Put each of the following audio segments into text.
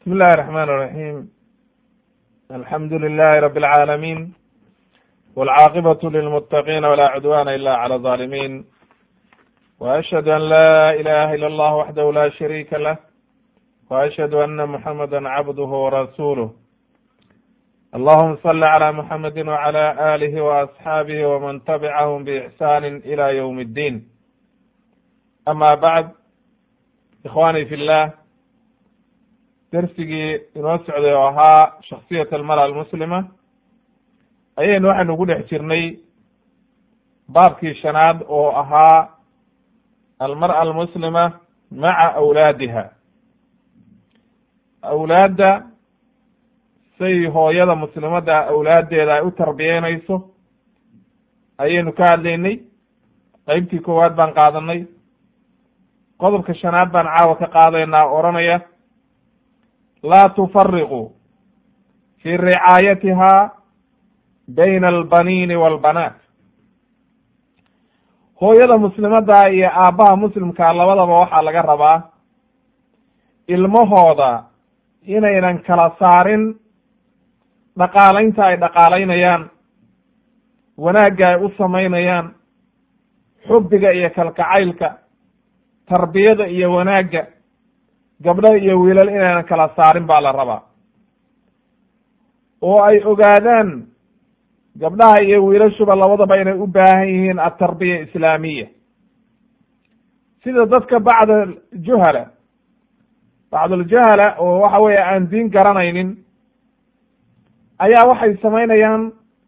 بسم الله الرحمن الرحيم الحمد لله رب العالمين والعاقبة للمتقين ولا عدوان إلا على الظالمين وأشهد أن لا إله إلا الله وحده لا شريك له وأشهد أن محمدا عبده ورسوله اللهم صل على محمد وعلى آله وأصحابه ومن تبعهم بإحسان إلى يوم الدين أما بعد إخواني في الله dersigii inoo socday oo ahaa shaksiyat almara almuslima ayaynu waxaynu ku dhex jirnay baabkii shanaad oo ahaa almar'a almuslima maca awlaadiha awlaadda say hooyada muslimadda awlaaddeeda ay u tarbiyeynayso ayaynu ka hadlaynay qeybtii koowaad baan qaadanay qodobka shanaad baan caawa ka qaadaynaa odhanaya laa tufariqu fi ricaayatiha bayna albaniini walbanaat hooyada muslimadda iyo aabbaha muslimkaa labadaba waxaa laga rabaa ilmahooda inaynan kala saarin dhaqaalaynta ay dhaqaalaynayaan wanaagga ay u samaynayaan xubbiga iyo kalkacaylka tarbiyada iyo wanaagga gabdho iyo wiilal inaynan kala saarin baa la rabaa oo ay ogaadaan gabdhaha iyo wiilashuba labadaba inay u baahan yihiin atarbiya islaamiya sida dadka bacd juhala bacduljahala oo waxa weeye aan diin garanaynin ayaa waxay samaynayaan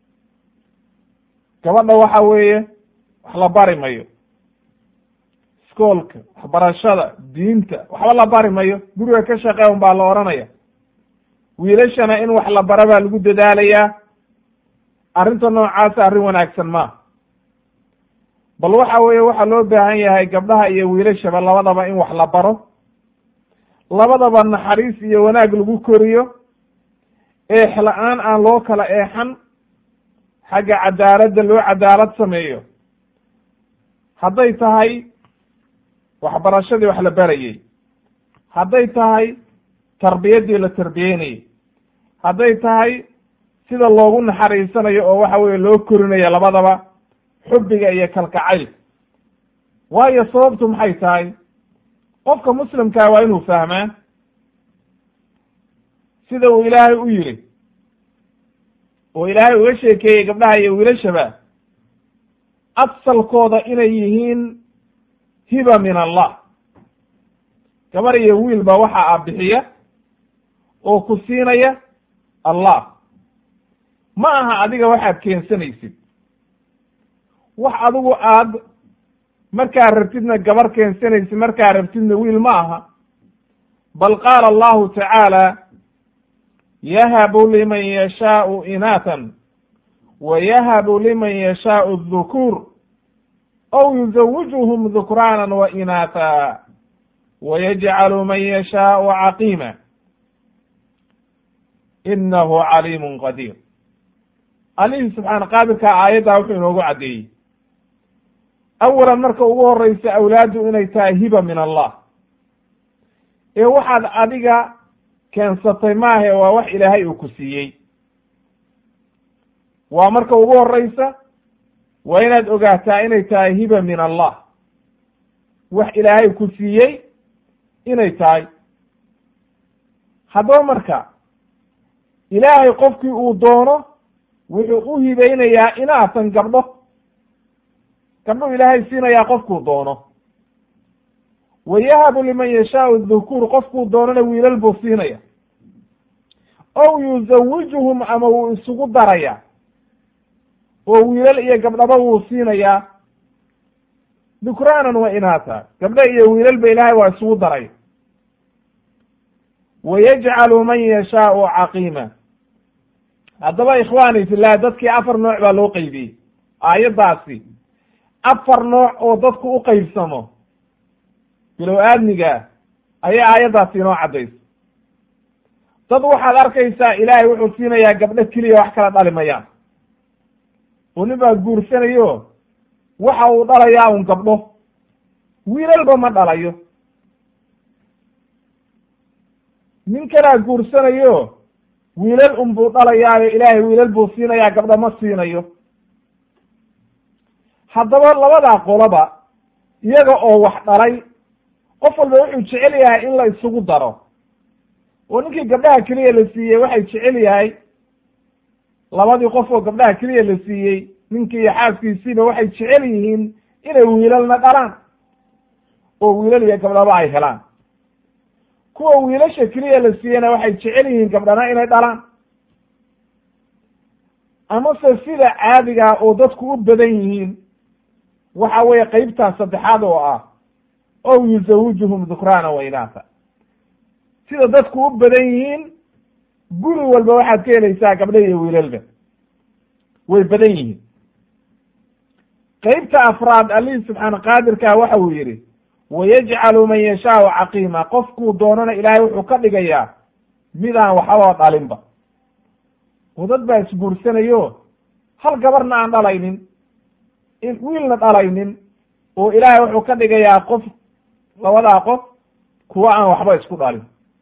gabadha waxa weeye wax la bari mayo iskoolka waxbarashada diinta waxba la bari mayo guriga ka shaqee un baa la odhanaya wiilashana in wax la bara baa lagu dadaalayaa arrinta noocaasa arrin wanaagsan maaha bal waxa weeye waxaa loo baahan yahay gabdhaha iyo wiilashaba labadaba in wax la baro labadaba naxariis iyo wanaag lagu koriyo eex la-aan aan loo kala eexan xagga cadaaladda loo cadaalad sameeyo hadday tahay waxbarashadii wax la barayey hadday tahay tarbiyaddii la tarbiyeynayey hadday tahay sida loogu naxariisanayo oo waxa weeye loo korinayo labadaba xubbiga iyo kalkacayl waayo sababtu maxay tahay qofka muslimkaa waa inuu fahmaa sida uu ilaahay u yiri oo ilaahay uga sheekeeyey gabdhaha iyo wiilashaba asalkooda inay yihiin hiba min allah gabar iyo wiilba waxa a bixiya oo ku siinaya allah ma aha adiga waxaad keensanaysid wax adigu aad markaa rabtidna gabar keensanaysid markaa rabtidna wiil ma aha bal qaala allahu tacaala yahabu liman yashaau inaatan wa yahabu liman yashaau dhukuur aw yuzawijuhum dhukraana wa inaata wa yajcalu man yashaau caqiima inahu caliimun qadiir allihii subxaana qaadirkaa aayaddaa wuxuu inoogu caddeeyey awalan marka ugu horeysa awlaaddu inay tahay hiba min allah ee waxaad adiga keensatay maahe waa wax ilaahay uu ku siiyey waa marka ugu horeysa waa inaad ogaataa inay tahay hiba min allah wax ilaahay ku siiyey inay tahay haddaba marka ilaahay qofkii uu doono wuxuu u hibeynayaa inaatan gabdho gabdhuu ilaahay siinayaa qofkuu doono wa yahabu liman yashaau dhukuur qofkuu doonona wiilal buu siinaya ow yuzawijuhum ama wuu isugu daraya oo wiilal iyo gabdhaba wuu siinayaa dhukraanan wa inaata gabdho iyo wiilalba ilaahay waa isugu daray wa yajcalu man yashaau caqiima haddaba ikhwaani fillah dadkii afar nooc baa loo qeybiyey aayaddaasi afar nooc oo dadku u qeybsamo bilow aadmiga ayay aayaddaasi inoo caddaysa dad waxaad arkaysaa ilaahay wuxuu siinayaa gabdho keliya wax kala dhali mayaan oo nin baa guursanayo waxa uu dhalayaa un gabdho wiilalba ma dhalayo ninkanaa guursanayo wiilal unbuu dhalayaayo ilaahay wiilal buu siinayaa gabdha ma siinayo haddaba labadaa qoloba iyaga oo wax dhalay qof walba wuxuu jecel yahay in la isugu daro oo ninkii gabdhaha keliya la siiyey waxay jecel yahay labadii qof oo gabdhaha keliya la siiyey ninkii iyo xaaskiisiiba waxay jecel yihiin inay wiilalna dhalaan oo wiilal iyo gabdhaba ay helaan kuwa wiilasha keliya la siiyeyna waxay jecel yihiin gabdhana inay dhalaan amase sida caadigaa oo dadku u badan yihiin waxa weeye qeybtaas saddexaad oo ah ow yuzawijuhum dhukraana wa inaasa sida dadku u badan yihiin guri walba waxaad ka helaysaa gabdha iyo wiilalba way badan yihiin qeybta afraad allihii subxaana qaadirkaa waxa uu yidhi wayajcalu man yashaau caqiima qofkuu doonana ilaahay wuxuu ka dhigayaa midaan waxbaba dhalinba oo dad baa isguursanayo hal gabarna aan dhalaynin wiilna dhalaynin oo ilaahay wuxuu ka dhigayaa qof labadaa qof kuwa aan waxba isku dhalin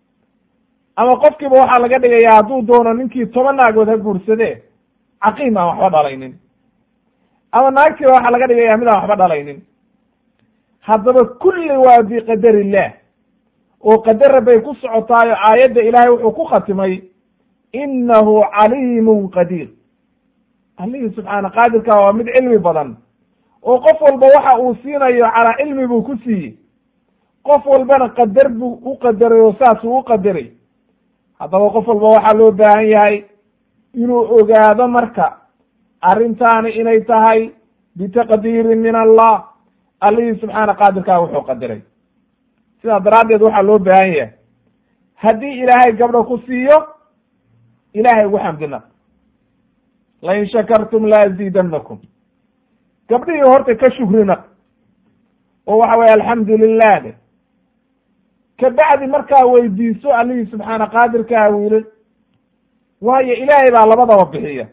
ama qofkiiba waxaa laga dhigayaa hadduu doono ninkii toban naagood ha guursadee caqiim aan waxba dhalaynin ama naagtiiba waxaa laga dhigayaa mid aan waxba dhalaynin haddaba kulli waa biqadar illah oo qadara bay ku socotaayo aayadda ilaahay wuxuu ku khatimay innahu caliimun qadiir allihii subxaana qaadirka waa mid cilmi badan oo qof walba waxa uu siinayo calaa cilmi buu ku siiyey qof walbana qadar buu u qadaray oo saasuu u qadaray haddaba qof walba waxaa loo baahan yahay inuu ogaado marka arrintaani inay tahay bitaqdiirin min allah allihii subxaana qaadirkaa wuxuu qadiray sidaa daraaddeed waxaa loo baahan yahay haddii ilaahay gabdho ku siiyo ilaahay ugu xamdina lain shakartum la aziidannakum gabdhihii horta ka shukrina oo waxa weye alxamdu lilah de kabacdi markaa weydiiso allihii subxaana qaadirkaa wiilal waayo ilaahay baa labadaba bixiya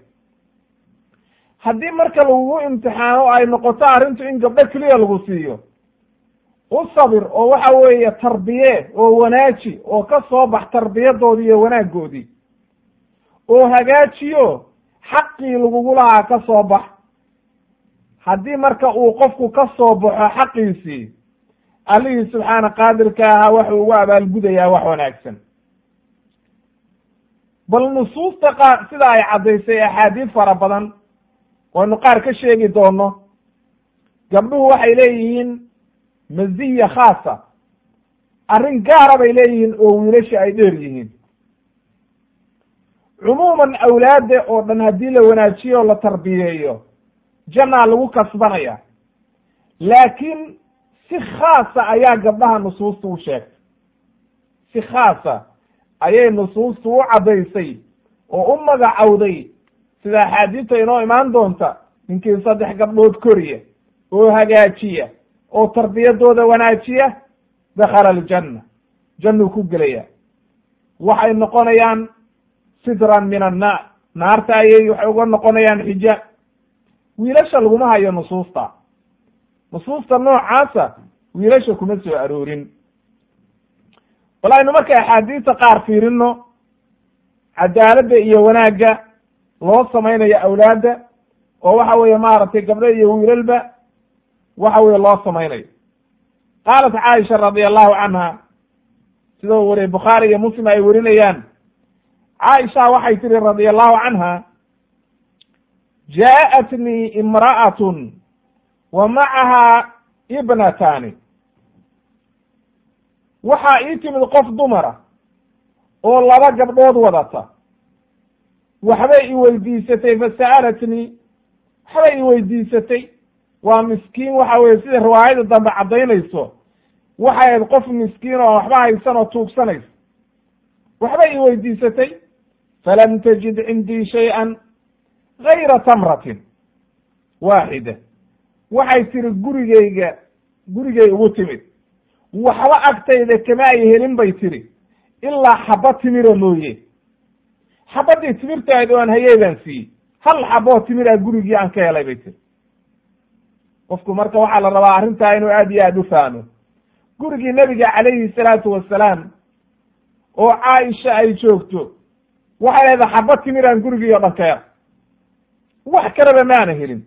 haddii marka lagugu imtixaano ay noqoto arrintu in gabdho keliya lagu siiyo u sabir oo waxa weeye tarbiye oo wanaaji oo ka soo bax tarbiyadoodii iyo wanaaggoodii oo hagaajiyo xaqii lagugu lahaa ka soo bax haddii marka uu qofku ka soo baxo xaqiisii allihii subxaana qaadirka ahaa waxuu ugu abaalgudayaa wax wanaagsan bal nusuusta qaar sida ay caddaysay axaadiid fara badan waynu qaar ka sheegi doono gabdhuhu waxay leeyihiin maziya khaasa arrin gaara bay leeyihiin oo wiilasha ay dheer yihiin cumuuman awlaadda oo dhan haddii la wanaajiyo o la tarbiyeeyo jannaa lagu kasbanaya laakiin si khaasa ayaa gabdhaha nusuustu u sheegtay si khaasa ayay nusuustu u caddaysay oo u magacowday sida axaadiista inoo imaan doonta ninkii saddex gabdhood koriya oo hagaajiya oo tarbiyadooda wanaajiya dakhala aljanna jannuu ku gelaya waxay noqonayaan sidran min annaar naarta ayay waxay uga noqonayaan xijaab wiilasha laguma hayo nusuusta nusuusta noocaasa wiilasha kuma soo aroorin bal aynu marka axaadiista qaar fiirino cadaaladda iyo wanaagga loo samaynayo awlaadda oo waxa weeye maaragtay gabdho iyo wiilalba waxa weye loo samaynayo qaalat caaisha radi allahu canha sidoo wariye bukhaari iyo muslim ay werinayaan caaisha waxay tihi radi allahu canha jaaءatnii imra'atun wa macahaa ibnatani waxaa ii timid qof dumara oo laba gabdhood wadata waxbay i weydiisatay fasa'alatnii waxbay i weydiisatay waa miskiin waxa weye sida riwaayada dambe caddaynayso waxay ahayd qof miskiin oo waxba haysan oo tuugsanaysa waxbay i weydiisatay falam tajid cindii shay-an gayra tamratin waaxida waxay tiri gurigeyga gurigay ugu timid waxba agtayda kama ay helin bay tiri ilaa xaba timira mooye xabadii timirtahayd oo aan hayey baan siiyey hal xaboo timira gurigii aan ka helay bay tiri qofku marka waxaa la rabaa arrintaa inuu aad iyo aad u fahmo gurigii nebiga calayhi salaatu wasalaam oo caaisha ay joogto waxay leedahay xaba timiraan gurigiiyo dhankeeda wax kaleba maana helin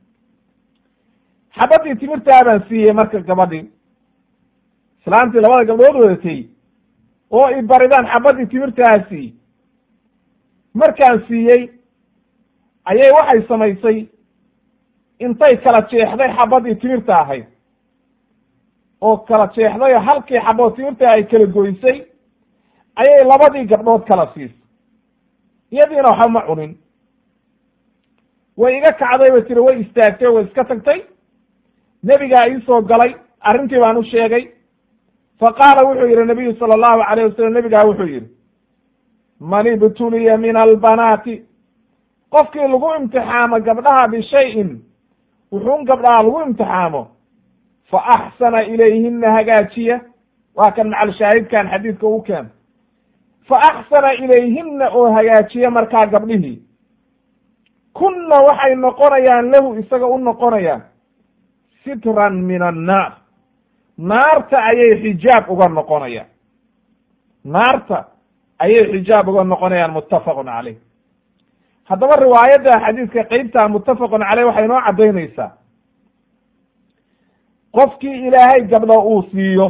xabadii timirtaa baan siiyey marka gabadhii islaantii labada gabdhood wadatay oo i baridaan xabadii timirtaasi markaan siiyey ayay waxay samaysay intay kala jeexday xabadii timirta ahayd oo kala jeexday oo halkii xabood timirta ay kala goysay ayay labadii gabdhood kala siisay iyadiina waxba ma cunin way iga kacday bay tiri way istaagtay way iska tagtay nebigaa iisoo galay arrintii baan u sheegay fa qaala wuxuu yidhi nabiyu sala allahu alayh wasalam nebigaa wuxuu yidhi man ibtuliya min albanaati qofkii lagu imtixaamo gabdhaha bishayin wuxuun gabdhaha lagu imtixaamo fa axsana ilayhina hagaajiya waa kan macal shaahidkan xadiidka u keena fa axsana ilayhina oo hagaajiya markaa gabdhihii kunna waxay noqonayaan lahu isaga u noqonayaan sitran min annaar naarta ayay xijaab uga noqonayaan naarta ayay xijaab uga noqonayaan muttafaqun caleyh haddaba riwaayadda xadiidka qeybta muttafaqun caleyh waxay inoo caddaynaysaa qofkii ilaahay gabdho uu siiyo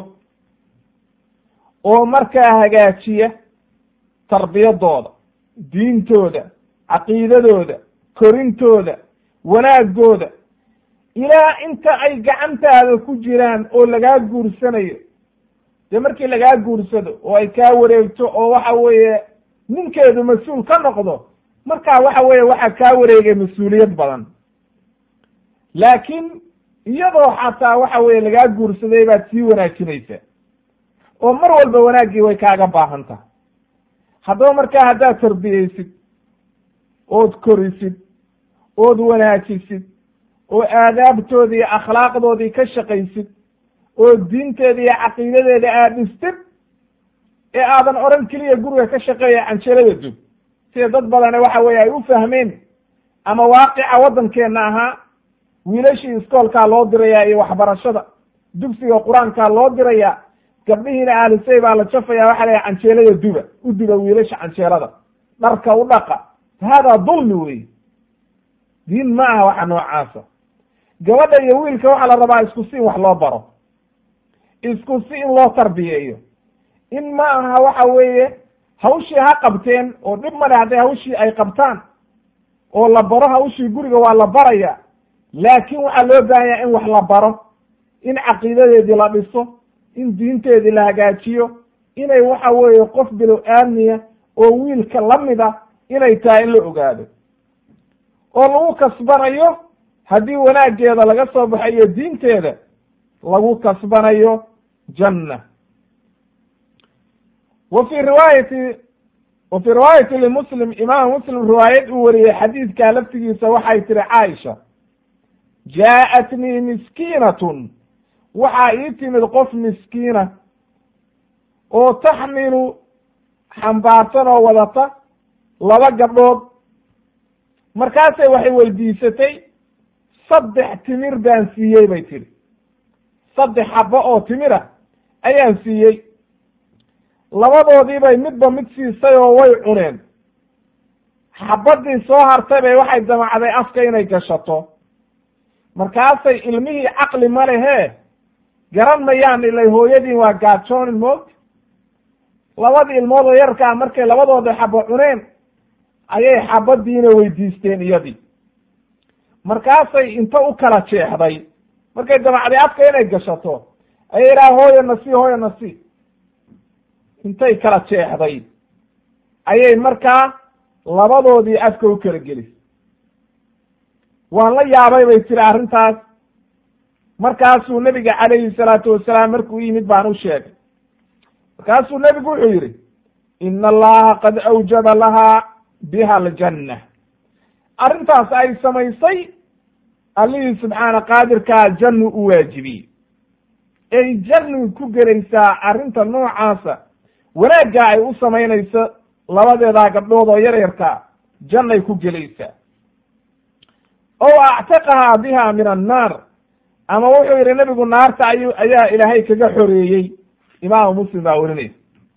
oo markaa hagaajiya tarbiyadooda diintooda caqiidadooda korintooda wanaagooda ilaa inta ay gacantaada ku jiraan oo lagaa guursanayo dee markii lagaa guursado oo ay kaa wareegto oo waxa weeye ninkeedu mas-uul ka noqdo markaa waxa weeye waxaa kaa wareegay mas-uuliyad badan laakiin iyadoo xataa waxa weeye lagaa guursaday baad sii wanaajinaysaa oo mar walba wanaaggii way kaaga baahan tahay haddaba markaa haddaad tarbiyeysid ood korisid ood wanaajisid oo aadaabtoodii iyo akhlaaqdoodii ka shaqaysid oo diinteeda iyo caqiidadeeda aad dhistid ee aadan odhan keliya guriga ka shaqeeya canjelada dub sida dad badane waxa weeye ay u fahmeen ama waaqica waddankeenna ahaa wiilashii iskoolkaa loo dirayaa iyo waxbarashada dugsiga qur-aankaa loo dirayaa gabdhihiina ahlisay baa la jafaya waxa la canjeelada duba u duba wiilasha canjeelada dharka u dhaqa haadaa dulmi wey diin ma aha waxa noocaasa gabadha iyo wiilka waxaa la rabaa isku si in wax loo baro isku si in loo tarbiyeeyo in ma aha waxa weeye hawshii ha qabteen oo dhib male hadday hawshii ay qabtaan oo la baro hawshii guriga waa la baraya laakiin waxaa loo baahanyaa in wax la baro in caqiidadeedii la dhiso in diinteedii la hagaajiyo inay waxa weeye qof bilow aamniya oo wiilka la mid a inay tahay in la ogaado oo lagu kasbanayo haddii wanaaggeeda laga soo baxayo diinteeda lagu kasbanayo janna wa fii riwaayati wa fii riwaayati limuslim imaam muslim riwaayad uu wariyey xadiidkaa laftigiisa waxay tiri caaisha jaa'atnii miskiinatun waxaa ii timid qof miskiina oo taxmilu xambaarsan oo wadata laba gabdhood markaasay waxay weydiisatay saddex timir baan siiyey bay tidhi saddex xabo oo timira ayaan siiyey labadoodiibay midba mid siisay oo way cuneen xabadii soo hartay bay waxay damacday afka inay gashato markaasay ilmihii caqli ma lehee garan mayaan ilay hooyadiin waa gaajoonin moogta labadii ilmood oo yarkaa markay labadooda xabo cuneen ayay xabadiina weydiisteen iyadii markaasay inta u kala jeexday markay damacday afka inay gashato ayay idhaha hooyo nasi hooyo nasi intay kala jeexday ayay markaa labadoodii afka u kala gelisay waan la yaabay bay tiri arrintaas markaasuu nebiga calayhi salaatu wasalaam markuu yimid baan u sheegay markaasuu nebigu wuxuu yidhi ina allaha qad awjaba lahaa biha aljanna arrintaas ay samaysay allihii subxaana qaadirkaa jannu u waajibiyey ay jannu ku gelaysaa arrinta noocaasa wanaaggaa ay u samaynayso labadeedaa gabdhood oo yaryarkaa jannay ku gelaysaa ow actaqahaa biha min annaar ama wuxuu yidhi nebigu naarta ayu ayaa ilaahay kaga xoreeyey imaamu muslim baa werinaysa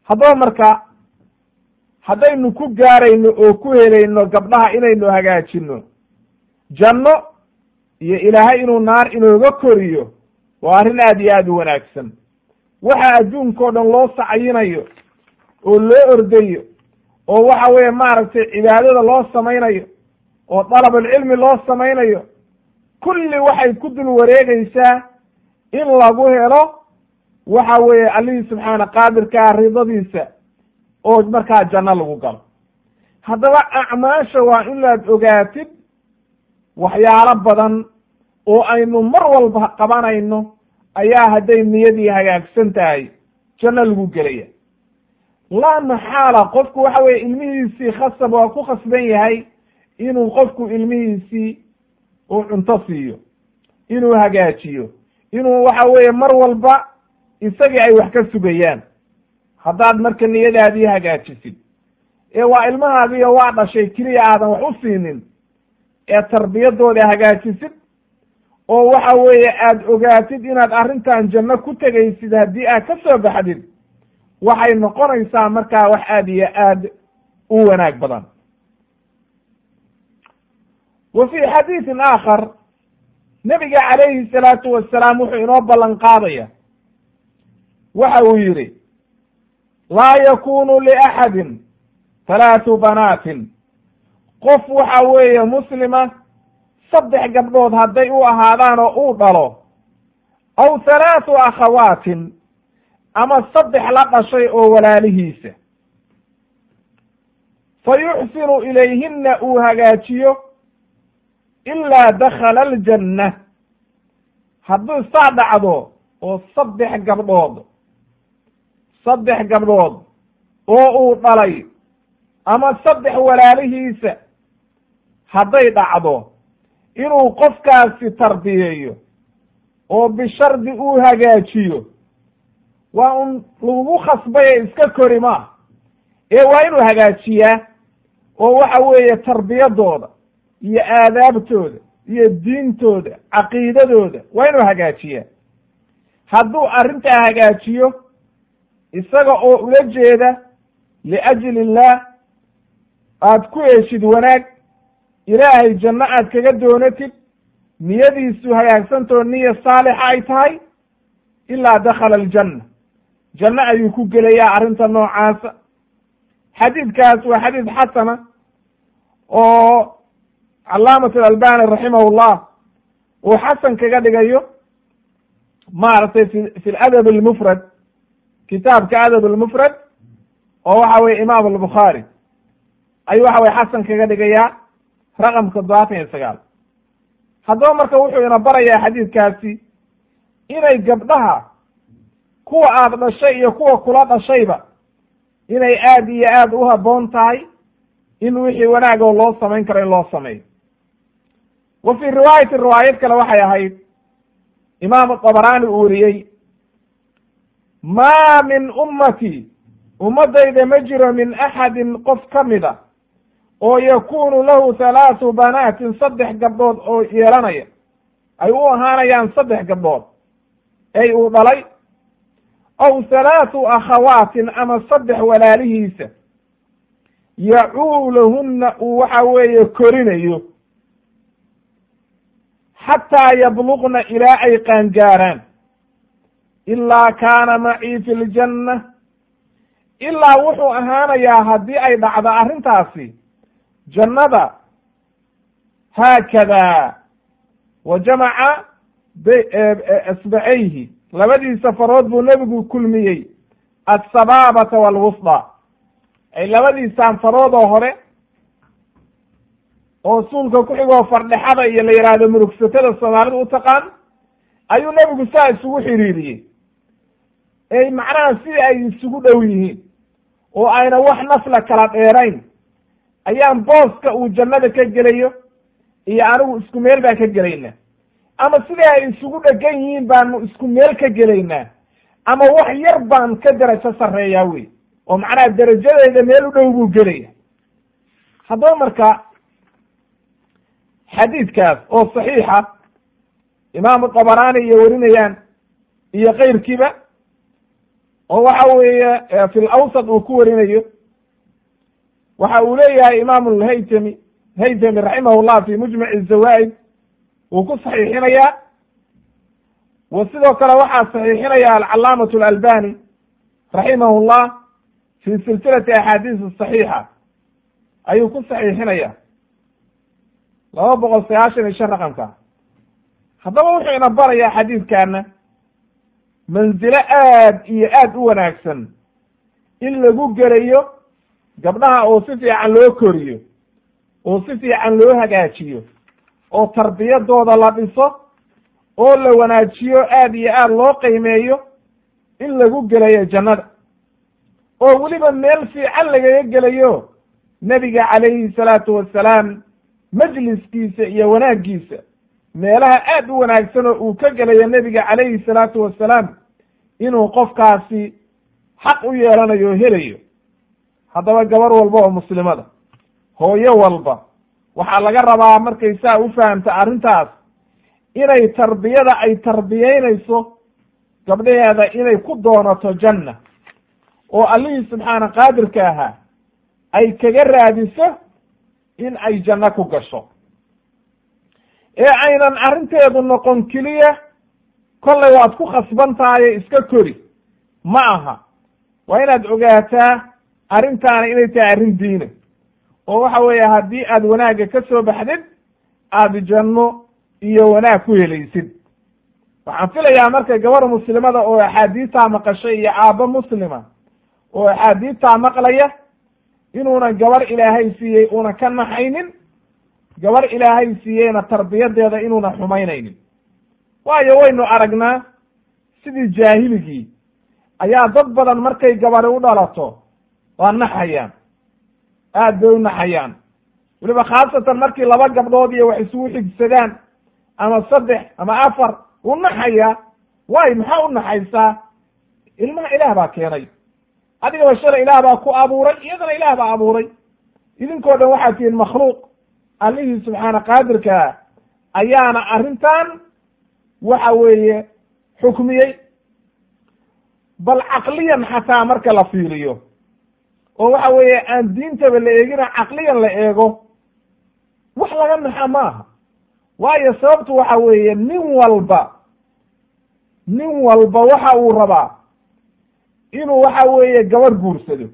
haddaba marka haddaynu ku gaarayno oo ku helayno gabdhaha inaynu hagaajino janno iyo ilaahay inuu naar inooga koriyo waa arrin aad iyo aad u wanaagsan waxa adduunkao dhan loo sacayinayo oo loo ordayo oo waxa weeye maaragtay cibaadada loo samaynayo oo dalabulcilmi loo samaynayo kulli waxay ku dul wareegaysaa in lagu helo waxa weeye allihii subxaana qaadirkaa ridadiisa oo markaa janno lagu galo haddaba acmaasha waa inaad ogaatid waxyaalo badan oo aynu mar walba qabanayno ayaa hadday niyadii hagaagsan tahay janno lagu gelaya laa maxaala qofku waxa weye ilmihiisii khasab waa ku khasban yahay inuu qofku ilmihiisii uu cunto siiyo inuu hagaajiyo inuu waxa weeye mar walba isagii ay wax ka sugayaan haddaad marka niyadaadii hagaajisid ee waa ilmahaadiiyo waa dhashay keliya aadan wax u siinin ee tarbiyadooda hagaajisid oo waxa weeye aad ogaatid inaad arrintan janno ku tegaysid haddii aad ka soo baxdid waxay noqonaysaa markaa wax aad iyo aad u wanaag badan wa fii xadiidin aakhar nebiga calayhi salaatu wasalaam wuxuu inoo ballan qaadaya waxa uu yidhi laa yakunu liaxadin halaatu banaatin qof waxa weeye muslima saddex gabdhood hadday u ahaadaan oo uu dhalo aw halaatu akhawaatin ama saddex la dhashay oo walaalihiisa fa yuxsinu ilayhinna uu hagaajiyo ilaa dakhala aljanna hadduu saa dhacdo oo saddex gabdhood saddex gabdhood oo uu dhalay ama saddex walaalihiisa hadday dhacdo inuu qofkaasi tarbiyeeyo oo bishardi uu hagaajiyo waa un lagugu khasbaye iska kori maa ee waa inuu hagaajiyaa oo waxa weeye tarbiyadooda iyo aadaabtooda iyo diintooda caqiidadooda waa inuu hagaajiyaa hadduu arrintaa hagaajiyo isaga oo ula jeeda liajli illaah aad ku heshid wanaag ilaahay janno aad kaga doonatid niyadiisu hagaagsantoo niya saalixa ay tahay ilaa dakhala aljanna janno ayuu ku gelayaa arrinta noocaasa xadiidkaas waa xadiid xasana oo calaamat alalbani raximahullah uu xasan kaga dhigayo maaragtay fi fi ladab almufrad kitaabka adab almufrad oo waxa weye imaam albukhaari ayuu waxa weye xasan kaga dhigayaa raqamka toddobaatan iyo sagaal haddaba marka wuxuu ina barayaa xadiidkaasi inay gabdhaha kuwa aad dhashay iyo kuwa kula dhashayba inay aad iyo aad u habboon tahay in wixii wanaagoo loo samayn karo in loo sameeyo wa fii riwaayati riwaayad kale waxay ahayd imaamu dabaraani uu weriyey maa min ummatii ummaddayda ma jiro min axadin qof ka mida oo yakunu lahu halaatu banaatin saddex gabdhood oo yeelanaya ay u ahaanayaan saddex gabdhood ay uu dhalay aw halaatu akhawaatin ama saddex walaalihiisa yacuulahunna uu waxa weeye korinayo xataa yabluqna ilaa ay qaangaaraan ilaa kaana macii fi ljanna ilaa wuxuu ahaanayaa haddii ay dhacdo arrintaasi jannada haakada wa jamaca asbacayhi labadiisa farood buu nebigu kulmiyey assabaabata waalwusda ay labadiisaan faroodoo hore oo suulka ku xigoo fardhexada iyo la yidhaahdo murugsatada soomaalida u taqaan ayuu nebigu saa isugu xidhiiriyey ey macnaha si ay isugu dhow yihiin oo ayna wax nafla kala dheerayn ayaan booska uu jannada ka gelayo iyo anigu isku meel baan ka gelaynaa ama siday ay isugu dhegan yihiin baanu isku meel ka gelaynaa ama wax yar baan ka derajo sarreeyaa wey oo macnaha derajadeyda meel u dhow buu gelaya haddaba marka xadiidkaas oo saxiixa imaamu dabaraani iyo warinayaan iyo keyrkiiba oo waxa weeye fi lawsat uu ku warinayo waxa uu leeyahay imaamu lhaytami haytami raximah llah fi mujmaci zawaa'id wuu ku saxiixinayaa wa sidoo kale waxaa saxiixinaya alcalaamatu alalbani raximah llah fi silsilati axaadiis saxiixa ayuu ku saxiixinaya laba boqol sagaashan iyo shan raqamka haddaba wuxuu ina barayaa xadiidkaana manzilo aad iyo aad u wanaagsan in lagu gelayo gabdhaha oo si fiican loo koriyo oo si fiican loo hagaajiyo oo tarbiyadooda la dhiso oo la wanaajiyo aad iyo aad loo qiimeeyo in lagu gelayo jannada oo weliba meel fiican lagaga gelayo nebiga calayhi salaatu wassalaam majliskiisa iyo wanaaggiisa meelaha aad u wanaagsan oo uu ka gelayo nebiga calayhi salaatu wassalaam inuu qofkaasi xaq u yeelanayo o helayo haddaba gabar walba oo muslimada hooyo walba waxaa laga rabaa markay saa u fahamta arrintaas inay tarbiyada ay tarbiyeynayso gabdhaheeda inay ku doonato janna oo allihii subxaana qaadirka ahaa ay kaga raadiso in ay janno ku gasho ee aynan arrinteedu noqon keliya kollay waad ku khasban tahaye iska kori ma aha waa inaad ogaataa arrintaana inay tahay arrin diina oo waxa weeye haddii aad wanaagga ka soo baxdid aada janno iyo wanaag ku helaysid waxaan filayaa marka gabar muslimada oo axaadiistaa maqashay iyo aabbo muslima oo axaadiistaa maqlaya inuuna gabar ilaahay siiyey una ka naxaynin gabar ilaahay siiyeyna tarbiyadeeda inuuna xumaynaynin waayo waynu aragnaa sidii jaahiligii ayaa dad badan markay gabari u dhalato waa naxayaan aad bay u naxayaan weliba khaasatan markii laba gabdhood iyo wax isugu xigsadaan ama saddex ama afar u naxayaa waayo maxaa u naxaysaa ilmaha ilaah baa keenay adigaba shalay ilaah baa ku abuuray iyadana ilaah baa abuuray idinkoo dhan waxaad tihiin makhluuq allihii subxaana qaadirkaa ayaana arrintan waxa weeye xukmiyey bal caqliyan xataa marka la fiiriyo oo waxa weeye aan diintaba la eegina caqliyan la eego wax laga naxa ma aha waayo sababtu waxa weeye nin walba nin walba waxa uu rabaa inuu waxa weeye gabar guursado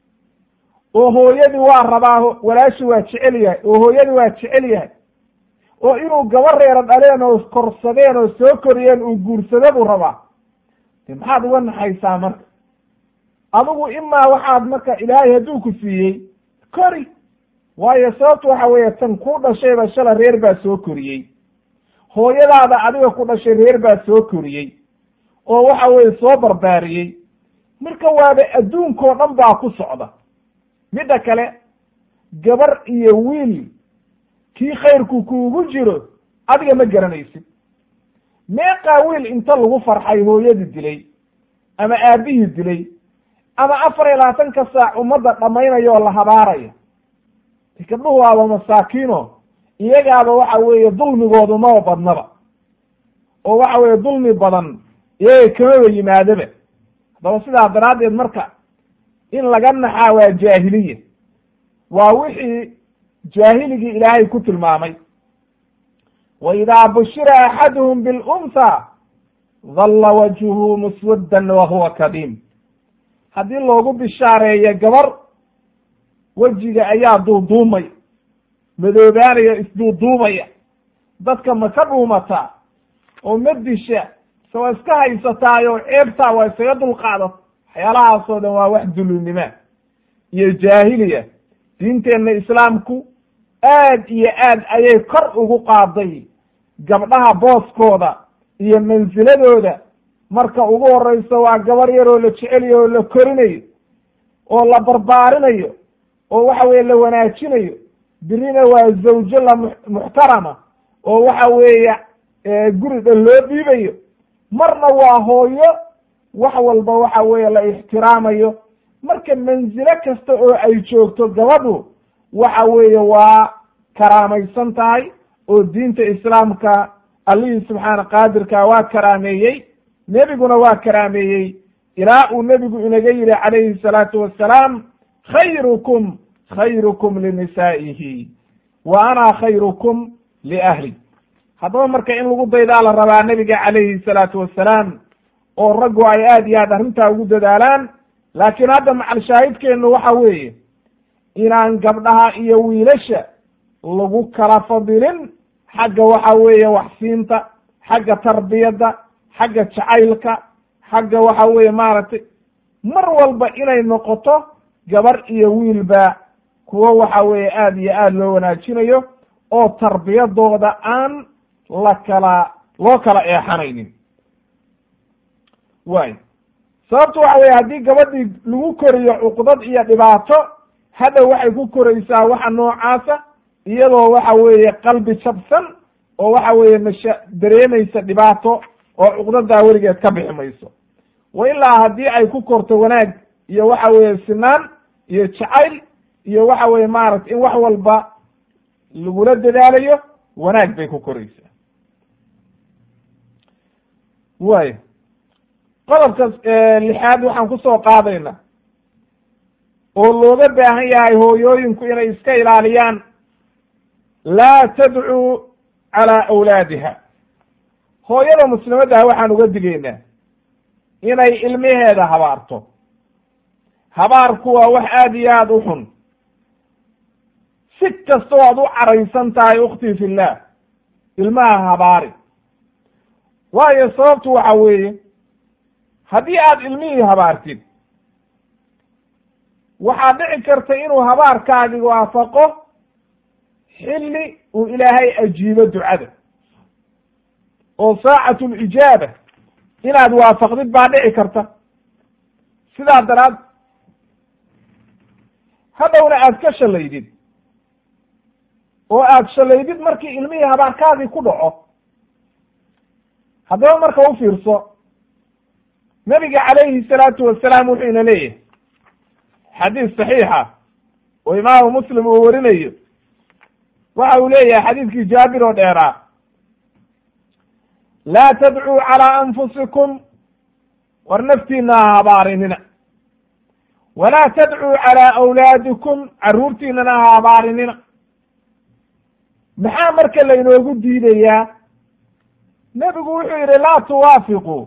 oo hooyadii waa rabaa walaashi waa jecel yahay oo hooyadii waa jecel yahay oo inuu gabar reero dhaleen oo korsadeen oo soo koriyeen uu guursado buu rabaa de maxaad uga naxaysaa marka adigu imaa waxaad marka ilaahay hadduu ku siiyey kori waayo sababtu waxa weeye tan ku dhashayba shala reer baa soo koriyey hooyadaada adiga ku dhashay reer baa soo koriyey oo waxa weeye soo barbaariyey marka waaba adduunkao dhan baa ku socda midda kale gabar iyo wiil kii khayrku kuugu jiro adiga ma garanaysid meeqaa wiil inta lagu farxay hooyadii dilay ama aabihii dilay ama afar iyo labaatanka saac ummadda dhammaynaya oo la habaaraya gabdhuhu waaba masaakiino iyagaaba waxa weeye dulmigoodu maba badnaba oo waxa weeye dulmi badan iyaga kamaba yimaadaba haddaba sidaa daraaddeed marka in laga naxaa waa jaahiliya waa wixii jaahiligii ilaahay ku tilmaamay wa idaa bushira axaduhum bilunha dalla wajhuhu muswaddan wa huwa kadiim haddii loogu bishaareeyo gabar wejiga ayaa duuduumay madoobaanaya isduuduumaya dadka ma ka dhuumataa oo ma disha se waa iska haysataayo ceebtaa waa isaga dulqaadat waxyaalahaasoo dhan waa wax dulinima iyo jaahiliya diinteenna islaamku aad iyo aad ayay kor ugu qaaday gabdhaha booskooda iyo mansiladooda marka ugu horeyso waa gabar yar oo la jeceliyo oo la korinayo oo la barbaarinayo oo waxa weye la wanaajinayo birina waa zawjo la muxtarama oo waxa weeye guri dhan loo dhiibayo marna waa hooyo wax walba waxa weeye la ixtiraamayo marka mansilo kasta oo ay joogto gabadhu waxa weeye waa karaamaysan tahay oo diinta islaamka allihii subxaana qaadirka waa karaameeyey nebiguna waa karaameeyey ilaa uu nebigu inaga yidhi calayhi salaatu wassalaam khayrukum khayrukum linisaa'ihi wa ana khayrukum liahli haddaba marka in lagu daydaa la rabaa nebiga calayhi salaatu wassalaam oo raggu ay aad iyo aad arrintaa ugu dadaalaan laakiin hadda macal shaahidkeennu waxa weeye inaan gabdhaha iyo wiilasha lagu kala fadilin xagga waxa weeye waxsiinta xagga tarbiyadda xagga jacaylka xagga waxa weeye maaragtay mar walba inay noqoto gabar iyo wiilba kuwo waxa weeye aada iyo aada loo wanaajinayo oo tarbiyadooda aan la kala loo kala eexanaynin waay sababtu waxa weye haddii gabadhii lagu koriyo cuqdad iyo dhibaato hadhow waxay ku koraysaa waxa noocaasa iyadoo waxa weeye qalbi jabsan oo waxa weeye masha dareemaysa dhibaato oo cuqdadaa weligeed ka bixi mayso wa ilaa haddii ay ku korto wanaag iyo waxa weeye sinaan iyo jacayl iyo waxa weeye maaragtay in wax walba lagula dadaalayo wanaag bay ku koraysaa waay qodobka lixaad waxaan kusoo qaadayna oo looga baahan yahay hooyooyinku inay iska ilaaliyaan laa tadcuu calaa awlaadiha hooyada muslimaddaha waxaan uga digaynaa inay ilmaheeda habaarto habaarku waa wax aada iyo aada u xun si kastoo aad u caraysan tahay ukhtii fillah ilmaha habaari waayo sababtu waxa weeye haddii aad ilmihii habaartid waxaa dhici karta inuu habaarkaagi waafaqo xilli uu ilaahay ajiibo ducada oo saacatu lijaaba inaad waafaqdid baa dhici karta sidaa daraad hadhowna aad ka shalaydid oo aad shalaydid markii ilmihii habaarkaagii ku dhaco haddaba marka u fiirso nabiga calayhi salaatu wasalaam wuxuu ina leeyahay xadiis saxiixa oo imaamu muslim uu warinayo waxa uu leeyahay xadiiskii jaabir oo dheeraa laa tadcuu calaa anfusikum war naftiina ha habaarinina walaa tadcuu calaa awlaadikum carruurtiinana ha habaarinina maxaa marka laynoogu diidayaa nebigu wuxuu yidhi laa tuwaafiquu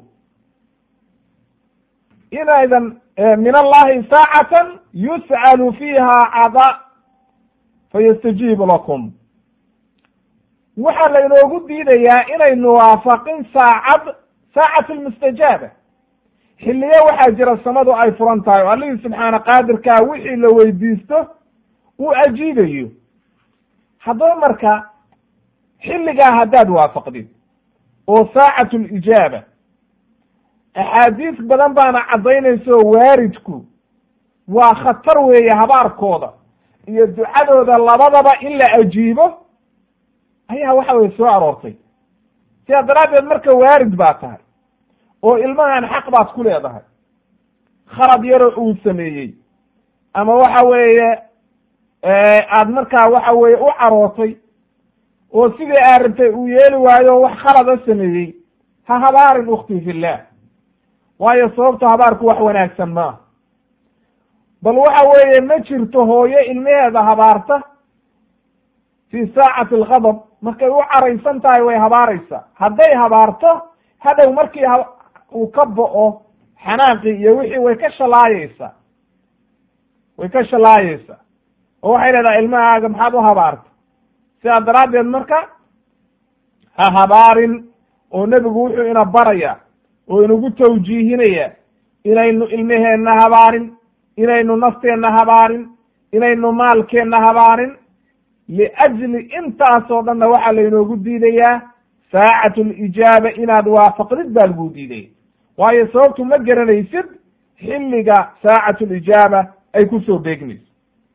inaydan min allahi saacatan yus'alu fiiha cada fayastajiibu lakum waxaa laynoogu diidayaa inaynu waafaqin saacad saacat lmustajaaba xilliyo waxaa jira samadu ay furan tahay oo allihii subxaana qaadirkaa wixii la weydiisto uu ajiibayo haddaba marka xilligaa haddaad waafaqdid oo saacatu lijaaba axaadiis badan baana caddaynayso waaridku waa khatar weeye habaarkooda iyo ducadooda labadaba in la ajiibo ayaa waxa weye soo aroortay sidaa daraaddeed marka waarid baa tahay oo ilmahan xaq baad ku leedahay khalad yaroo uu sameeyey ama waxa weeye aad markaa waxa weeye u carootay oo sidii aad rabtay uu yeeli waayo wax khalada sameeyey ha habaarin ukhtii fillah waayo sababto habaarku wax wanaagsan maaha bal waxa weeye ma jirto hooyo ilmaheeda habaarta fii saacati alghadab markay u caraysan tahay way habaaraysaa hadday habaarto hadhow markii uu ka bo'o xanaaqii iyo wixii way ka shalaayeysaa way ka shalaayeysaa oo waxay leedahay ilmahaaga maxaad u habaarta sidaa daraaddeed marka ha habaarin oo nebigu wuxuu ina baraya oo inagu tawjiihinaya inaynu ilmaheenna habaarin inaynu nafteenna habaarin inaynu maalkeenna habaarin liajli intaasoo dhanna waxaa laynoogu diidayaa saacatu lijaaba inaad waafaqdid baa laguu diidaya waayo sababtu ma garanaysid xilliga saacatu lijaaba ay ku soo beegmayso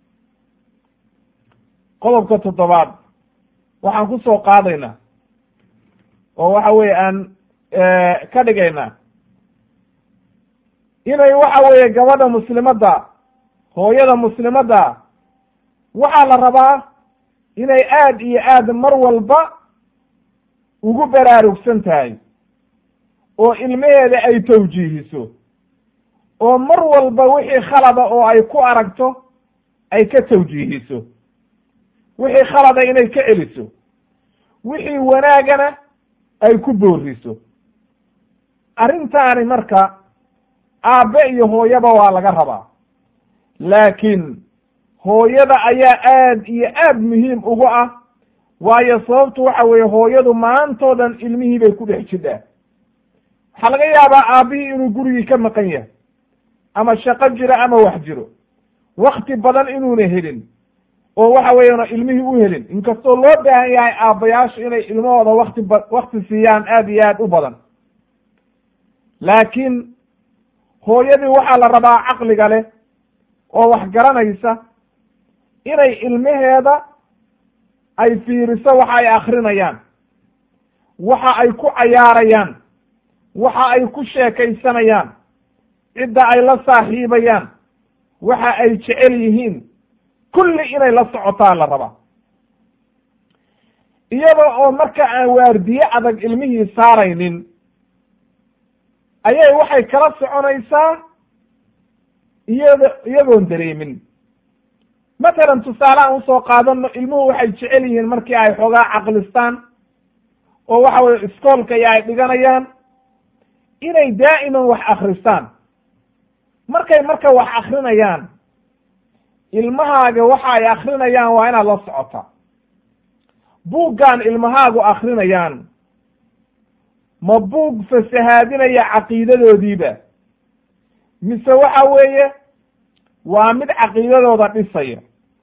qodobka toddobaad waxaan ku soo qaadaynaa oo waxa weeye aan ka dhigaynaa inay waxa weeye gabadha muslimadda hooyada muslimadda waxaa la rabaa inay aad iyo aad mar walba ugu baraarugsan tahay oo ilmaheeda ay tawjiihiso oo mar walba wixii khalada oo ay ku aragto ay ka tawjiihiso wixii khalada inay ka celiso wixii wanaagana ay ku booriso arrintaani marka aabbe iyo hooyaba waa laga rabaa laakiin hooyada ayaa aad iyo aad muhiim ugu ah waayo sababtu waxa weeye hooyadu maantoo dhan ilmihii bay ku dhex jidhaa waxaa laga yaabaa aabbihii inuu gurigii ka maqan yahay ama shaqo jiro ama wax jiro wakti badan inuuna helin oo waxa weeyaan ilmihii u helin inkastoo loo baahan yahay aabbayaashu inay ilmahooda wakti ba wakti siiyaan aad iyo aad u badan laakiin hooyadii waxaa la rabaa caqliga leh oo wax garanaysa inay ilmaheeda ay fiiriso waxa ay akrinayaan waxa ay ku cayaarayaan waxa ay ku sheekaysanayaan cidda ay la saaxiibayaan waxa ay jecel yihiin kulli inay la socotaa la rabaa iyada oo marka aan waardiye adag ilmihii saaraynin ayay waxay kala soconaysaa iyada iyagoon dareemin matalan tusaale aan usoo qaadano ilmuhu waxay jecel yihiin markii ay xoogaa caqlistaan oo waxa weye iskoolka iyo ay dhiganayaan inay daa'iman wax akristaan markay marka wax akrinayaan ilmahaaga waxa ay akrinayaan waa inaad la socotaa buuggan ilmahaagu akrinayaan ma buug fasahaadinaya caqiidadoodiiba mise waxa weeye waa mid caqiidadooda dhisaya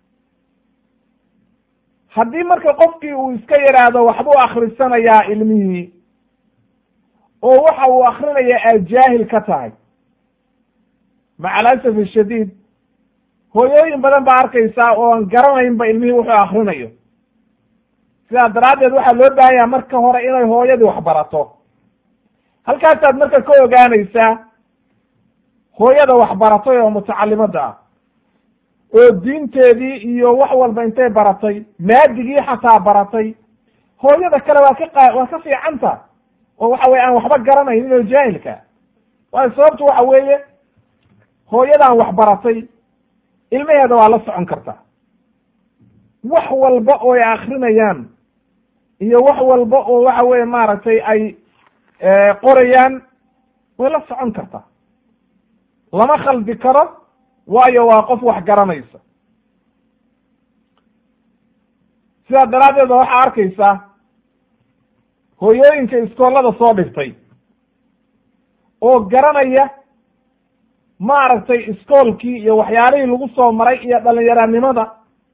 haddii marka qofkii uu iska yidhaahdo waxbuu akrisanayaa ilmihii oo waxa uu akrinaya aad jaahil ka tahay maca alasaf ashadiid hooyooyin badan baa arkaysaa oo aan garanaynba ilmihii wuxuu akrinayo sidaa daraaddeed waxaa loo baahan yaha marka hore inay hooyadii wax barato halkaasaad marka ka ogaanaysaa hooyada wax baratay oo mutacalimadda ah oo diinteedii iyo wax walba intay baratay maadigii xataa baratay hooyada kale waa ka qa waa ka fiicanta oo waxa weye aan waxba garanaynin oo jaahilka waayo sababtu waxa weeye hooyadaan wax baratay ilmaheeda waa la socon kartaa wax walba oo ay akrinayaan iyo wax walba oo waxa weye maaragtay ay qorayaan way la socon kartaa lama khaldi karo waayo waa qof wax garanaysa sidaa daraaddeed ba waxaa arkaysaa hooyooyinka iskoolada soo dhigtay oo garanaya maaragtay iskoolkii iyo waxyaalihii lagu soo maray iyo dhalinyaranimada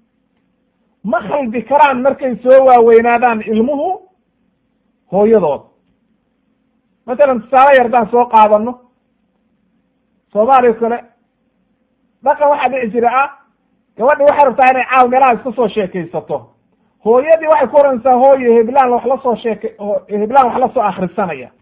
ma khaldi karaan markay soo waaweynaadaan ilmuhu hooyadood matalan tusaale yar haddaan soo qaadano soomaaliya kale dhaqan waxaa dhici jira ah gabadhi waxay rabtaa inay caaw meelaha iska soo sheekaysato hooyadii waxay ku oranaysaa hooye heblaan wax la soo sheeke heblaan wax la soo akrisanaya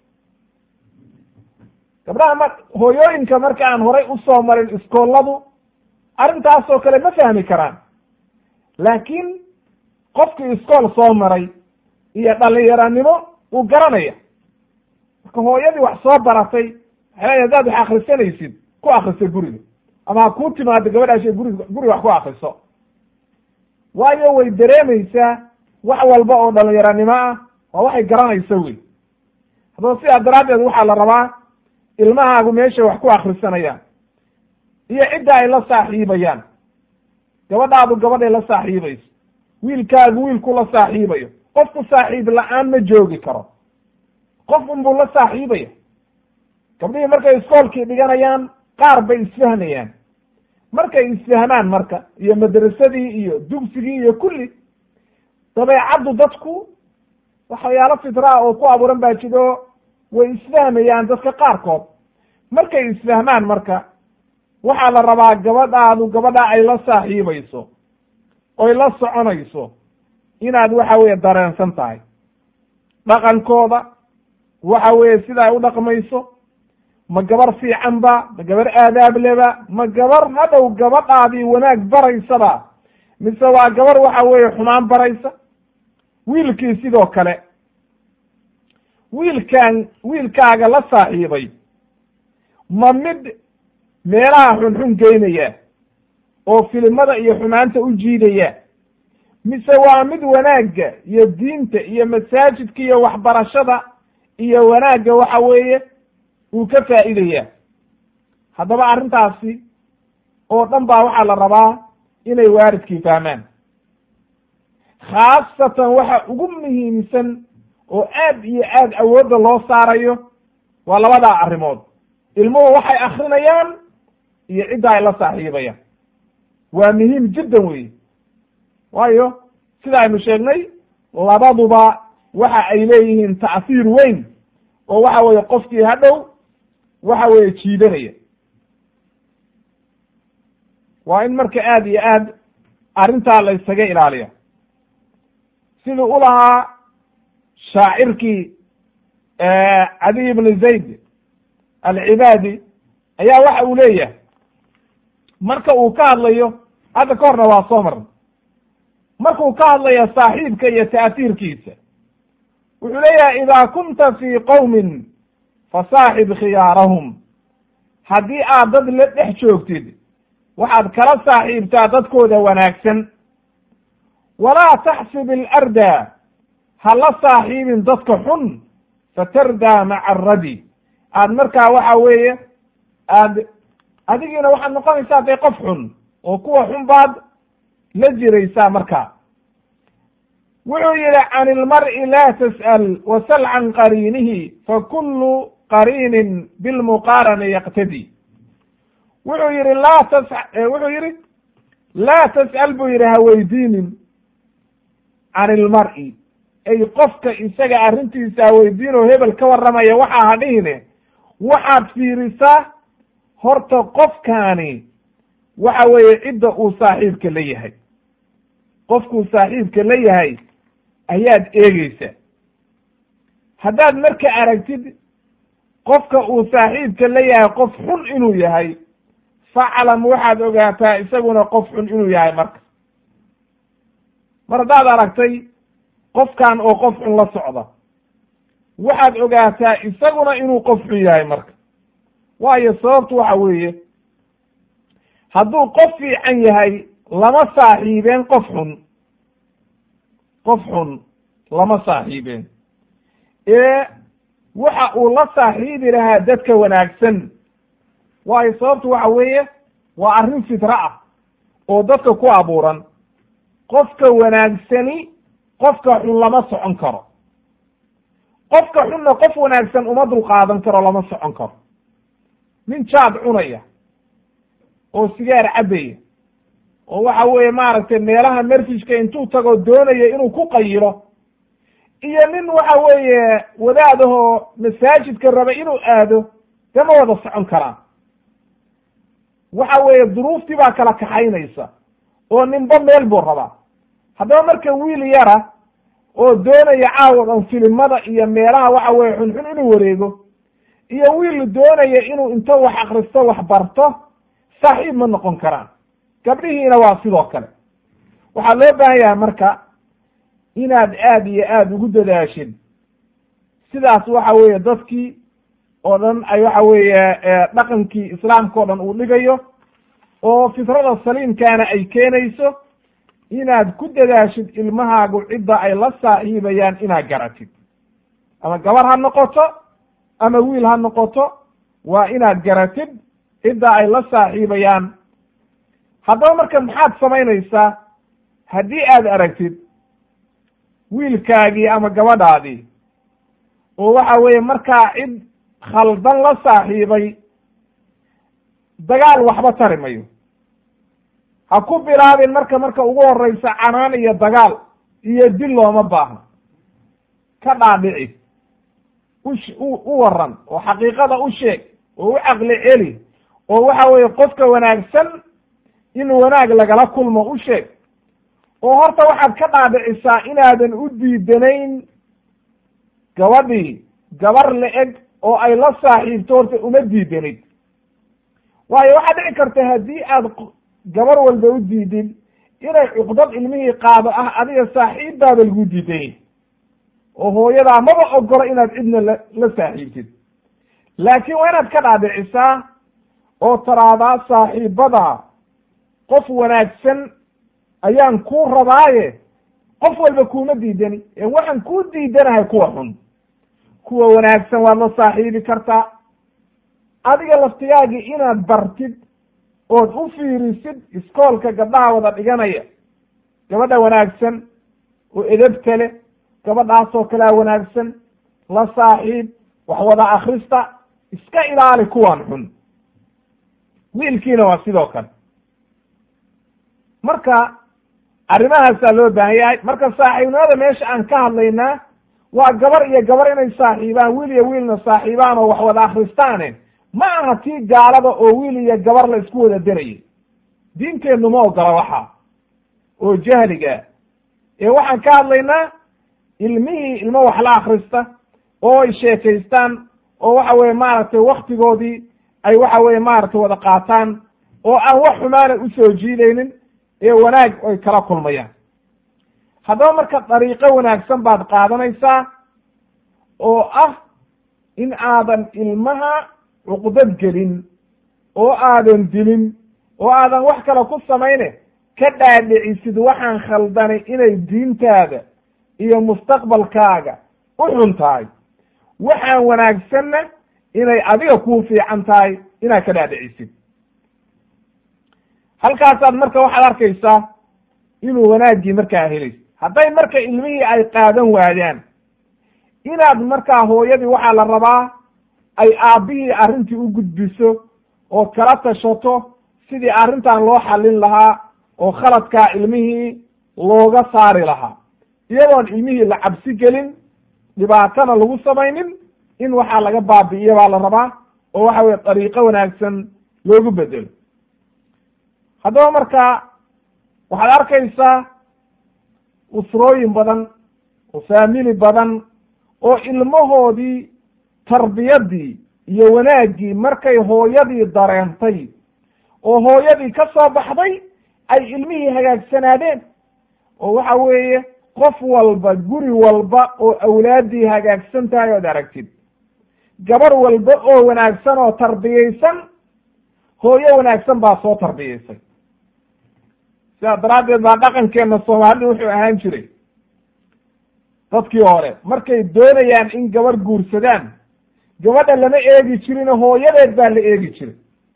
gabdhaha ma hooyooyinka marka aan horay usoo marin iskooladu arrintaasoo kale ma fahmi karaan laakiin qofkii iskool soo maray iyo dhalinyaranimo uu garanaya marka hooyadii wax soo baratay waxay leedahay hadaad wax akrisanaysid ku akriso guriga ama ha kuu timaado gabadhaashe guriga guriga wax ku akriso waayo way dareemaysaa wax walba oo dhalinyaranimo ah waa waxay garanaysa wey haddaba sidaa daraaddeed waxaa la rabaa ilmahaagu meeshay wax ku akrisanayaan iyo cidda ay la saaxiibayaan gabadhaadu gabadhay la saaxiibayso wiilkaagu wiilku la saaxiibayo qofku saaxiib la-aan ma joogi karo qof unbuu la saaxiibaya gabdhihii markay iskoolkii dhiganayaan qaar bay isfahmayaan markay isfahmaan marka iyo madrasadii iyo dugsigii iyo kulli dabeecaddu dadku waxyaalo fitraa oo ku abuuran baa jiro way isfahmayaan dadka qaarkood markay isfahmaan marka waxaa la rabaa gabadhaadu gabadha ay la saaxiibayso oy la soconayso inaad waxa weeye dareensan tahay dhaqankooda waxa weeye sida ay u dhaqmayso ma gabar fiican ba ma gabar aadaab leba ma gabar hadhow gabadhaadii wanaag baraysaba mise waa gabar waxa weeye xumaan baraysa wiilkii sidoo kale wiilkaan wiilkaaga la saaxiibay ma mid meelaha xunxun geynaya oo filimada iyo xumaanta u jiidaya mise waa mid wanaagga iyo diinta iyo masaajidka iyo waxbarashada iyo wanaagga waxa weeye uu ka faa'iidaya haddaba arrintaasi oo dhan baa waxaa la rabaa inay waaridkii fahmaan khaasatan waxa ugu muhiimsan oo aad iyo aad awoodda loo saarayo waa labadaa arrimood ilmuhu waxay akrinayaan iyo cidda ay la saaxiibayaan waa muhiim jiddan weeye waayo sida aynu sheegnay labaduba waxa ay leeyihiin ta'siir weyn oo waxa weeye qofkii hadhow waxa weeye jiidanaya waa in marka aad iyo aad arrintaa la ysaga ilaaliya siduu u lahaa shaacirkii cadiy ibn zayd alcibaadi ayaa waxa uu leeyahay marka uu ka hadlayo hadda ka horna waa soo marna markuu ka hadlaya saaxiibka iyo ta'tiirkiisa wuxuu leeyahay idaa kunta fii qowmin fasaaxib khiyaarahum haddii aad dad la dhex joogtid waxaad kala saaxiibtaa dadkooda wanaagsan walaa taxsib ilarda ha la saaxiibin dadka xun fatardaa maca aradi aad markaa waxa weeye aad adigiina waxaad noqonaysaa dee qof xun oo kuwa xun baad la jiraysaa markaa wuxuu yidhi can ilmar'i laa tas'al wasal can qariinihi fakulu qariinin bilmuqaarani yaqtadi wuxuu yidhi laa tas wuxuu yidhi laa tas'al buu yidhi ha weydiinin can ilmar'i ay qofka isaga arrintiisa ha weydiinoo hebel ka warramaya waxaa ha dhihine waxaad fiirisaa horta qofkaani waxa weeye cidda uu saaxiibka la yahay qofkuu saaxiibka la yahay ayaad eegeysaa haddaad marka aragtid qofka uu saaxiibka la yahay qof xun inuu yahay faclam waxaad ogaataa isaguna qof xun inuu yahay marka mar haddaad aragtay qofkan oo qof xun la socda waxaad ogaataa isaguna inuu qof xun yahay marka waayo sababtu waxa weeye hadduu qof fiican yahay lama saaxiibeen qof xun qof xun lama saaxiibeen ee waxa uu la saaxiibi lahaa dadka wanaagsan waayo sababtu waxa weeye waa arrin fitra ah oo dadka ku abuuran qofka wanaagsani qofka xun lama socon karo qofka xunna qof wanaagsan uma dulqaadan karo lama socon karo nin jaad cunaya oo sigaar cabbaya oo waxa weeye maaragtay meelaha marfishka intuu tago doonaya inuu ku qayilo iyo nin waxa weeye wadaadahoo masaajidka raba inuu aado dee ma wada socon karaan waxa weeye duruuftii baa kala kaxaynaysa oo ninba meel buu rabaa haddaba marka wiil yara oo doonaya caawadan filimada iyo meelaha waxa weye xunxun inuu wareego iyo wiil doonaya inuu inta wax akristo wax barto saaxiib ma noqon karaan gabdhihiina waa sidoo kale waxaa loo baahan yahay marka inaad aad iyo aad ugu dadaashid sidaas waxa weeye dadkii oo dhan ay waxa weeye dhaqankii islaamka o dhan uu dhigayo oo fitrada saliimkaana ay keenayso inaad ku dadaashid ilmahaagu cidda ay la saaxiibayaan inaad garatid ama gabar ha noqoto ama wiil ha noqoto waa inaad garatid cidda ay la saaxiibayaan haddaba marka maxaad samaynaysaa haddii aad aragtid wiilkaagii ama gabadhaadii oo waxa weeye markaa cid khaldan la saaxiibay dagaal waxba tari mayo ha ku bilaabin marka marka ugu horeysa canaan iyo dagaal iyo dil looma baahno ka dhaadhici ush u u waran oo xaqiiqada u sheeg oo u caqli celi oo waxa weeye qofka wanaagsan in wanaag lagala kulmo u sheeg oo horta waxaad ka dhaadhicisaa inaadan u diidanayn gabadhii gabar la-eg oo ay la saaxiibto horta uma diidanid waayo waxaa dhici karta haddii aad gabar walba u diidid inay cuqdad ilmihii qaado ah adiga saaxiibbaaba lagu diidanyay oo hooyadaa maba ogolo inaad cidna la la saaxiibtid laakiin waa inaad ka dhaadhicisaa oo taraadaa saaxiibada qof wanaagsan ayaan kuu rabaaye qof walba kuuma diidani ee waxaan kuu diidanahay kuwa xun kuwa wanaagsan waad la saaxiibi kartaa adiga laftigaagii inaad bartid ood u fiirisid iskoolka gabdhaha wada dhiganaya gabadha wanaagsan oo edebta leh gabadhaasoo kalea wanaagsan la saaxiib wax wada akrista iska ilaali kuwan xun wiilkiina waa sidoo kale marka arrimahaasaa loo baahan yahay marka saaxiibnimada meesha aan ka hadlaynaa waa gabar iyo gabar inay saaxiibaan wiil iyo wiilna saaxiibaan oo wax wada akristaane ma aha tii gaalada oo wiil iyo gabar la isku wada derayay diinteennu ma ogola waxa oo jahliga ee waxaan ka hadlaynaa ilmihii ilmo wax la akrista oo ay sheekaystaan oo waxa weye maaragtay waktigoodii ay waxa weye maaragtay wada qaataan oo aan wax xumaana usoo jiidaynin ee wanaag ay kala kulmayaan haddaba marka dariiqo wanaagsan baad qaadanaysaa oo ah in aadan ilmaha cuqdad gelin oo aadan dilin oo aadan wax kale ku samayne ka dhaadhicisid waxaan khaldanay inay diintaada iyo mustaqbalkaaga u xun tahay waxaan wanaagsanna inay adiga kuu fiican tahay inaad ka dhaadhicisid halkaasaad marka waxaad arkaysaa inuu wanaaggii markaa helayso hadday marka ilmihii ay qaadan waayaan inaad markaa hooyadii waxaa la rabaa ay aabbihii arrintii u gudbiso oo kala tashato sidii arrintan loo xallin lahaa oo khaladkaa ilmihii looga saari lahaa iyadoon ilmihii la cabsi gelin dhibaatana lagu samaynin in waxaa laga baabi'iyo baa la rabaa oo waxa weye dariiqo wanaagsan loogu bedelo haddaba marka waxaad arkaysaa usrooyin badan oo faamili badan oo ilmahoodii tarbiyadii iyo wanaaggii markay hooyadii dareentay oo hooyadii ka soo baxday ay ilmihii hagaagsanaadeen oo waxa weeye qof walba guri walba oo awlaaddii hagaagsan tahay ood aragtid gabar walba oo wanaagsan oo tarbiyaysan hooyo wanaagsan baa soo tarbiyaysay sidaa daraaddeed baa dhaqankeenna soomaalida wuxuu ahaan jiray dadkii hore markay doonayaan in gabar guursadaan gabadha lama eegi jirin hooyadeed baa la eegi jiray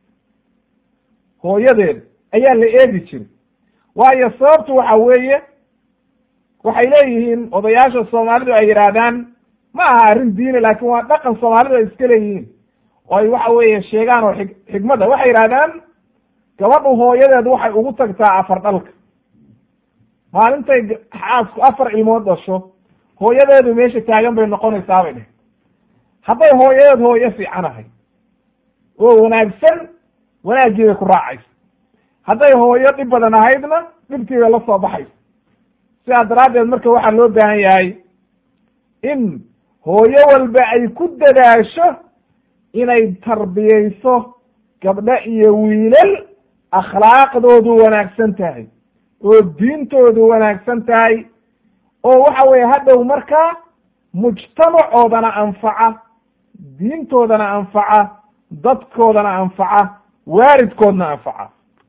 hooyadeed ayaa la eegi jiray waayo sababtu waxa weeye waxay leeyihiin odayaasha soomaalidu ay yidhaahdaan ma aha arrin diini laakiin waa dhaqan soomaalidu ay iska leeyihiin oo ay waxa weeye sheegaan oo xig xigmadda waxay yidhahdaan gabadhu hooyadeed waxay ugu tagtaa afar dhalka maalintay xaasku afar ilmood dhasho hooyadeedu meesha taagan bay noqonaysaa bay dheh hadday hooyadeed hooyo fiican ahay oo wanaagsan wanaaggii bay ku raacaysa hadday hooyo dhib badan ahaydna dhibkii bay la soo baxaysa sidaa daraaddeed marka waxaa loo baahan yahay in hooyo walba ay ku dadaasho inay tarbiyayso gabdho iyo wiilal akhlaaqdoodu wanaagsan tahay oo diintoodu wanaagsan tahay oo waxa weeye hadhow markaa mujtamacoodana anfaca diintoodana anfaca dadkoodana anfaca waalidkoodna anfaca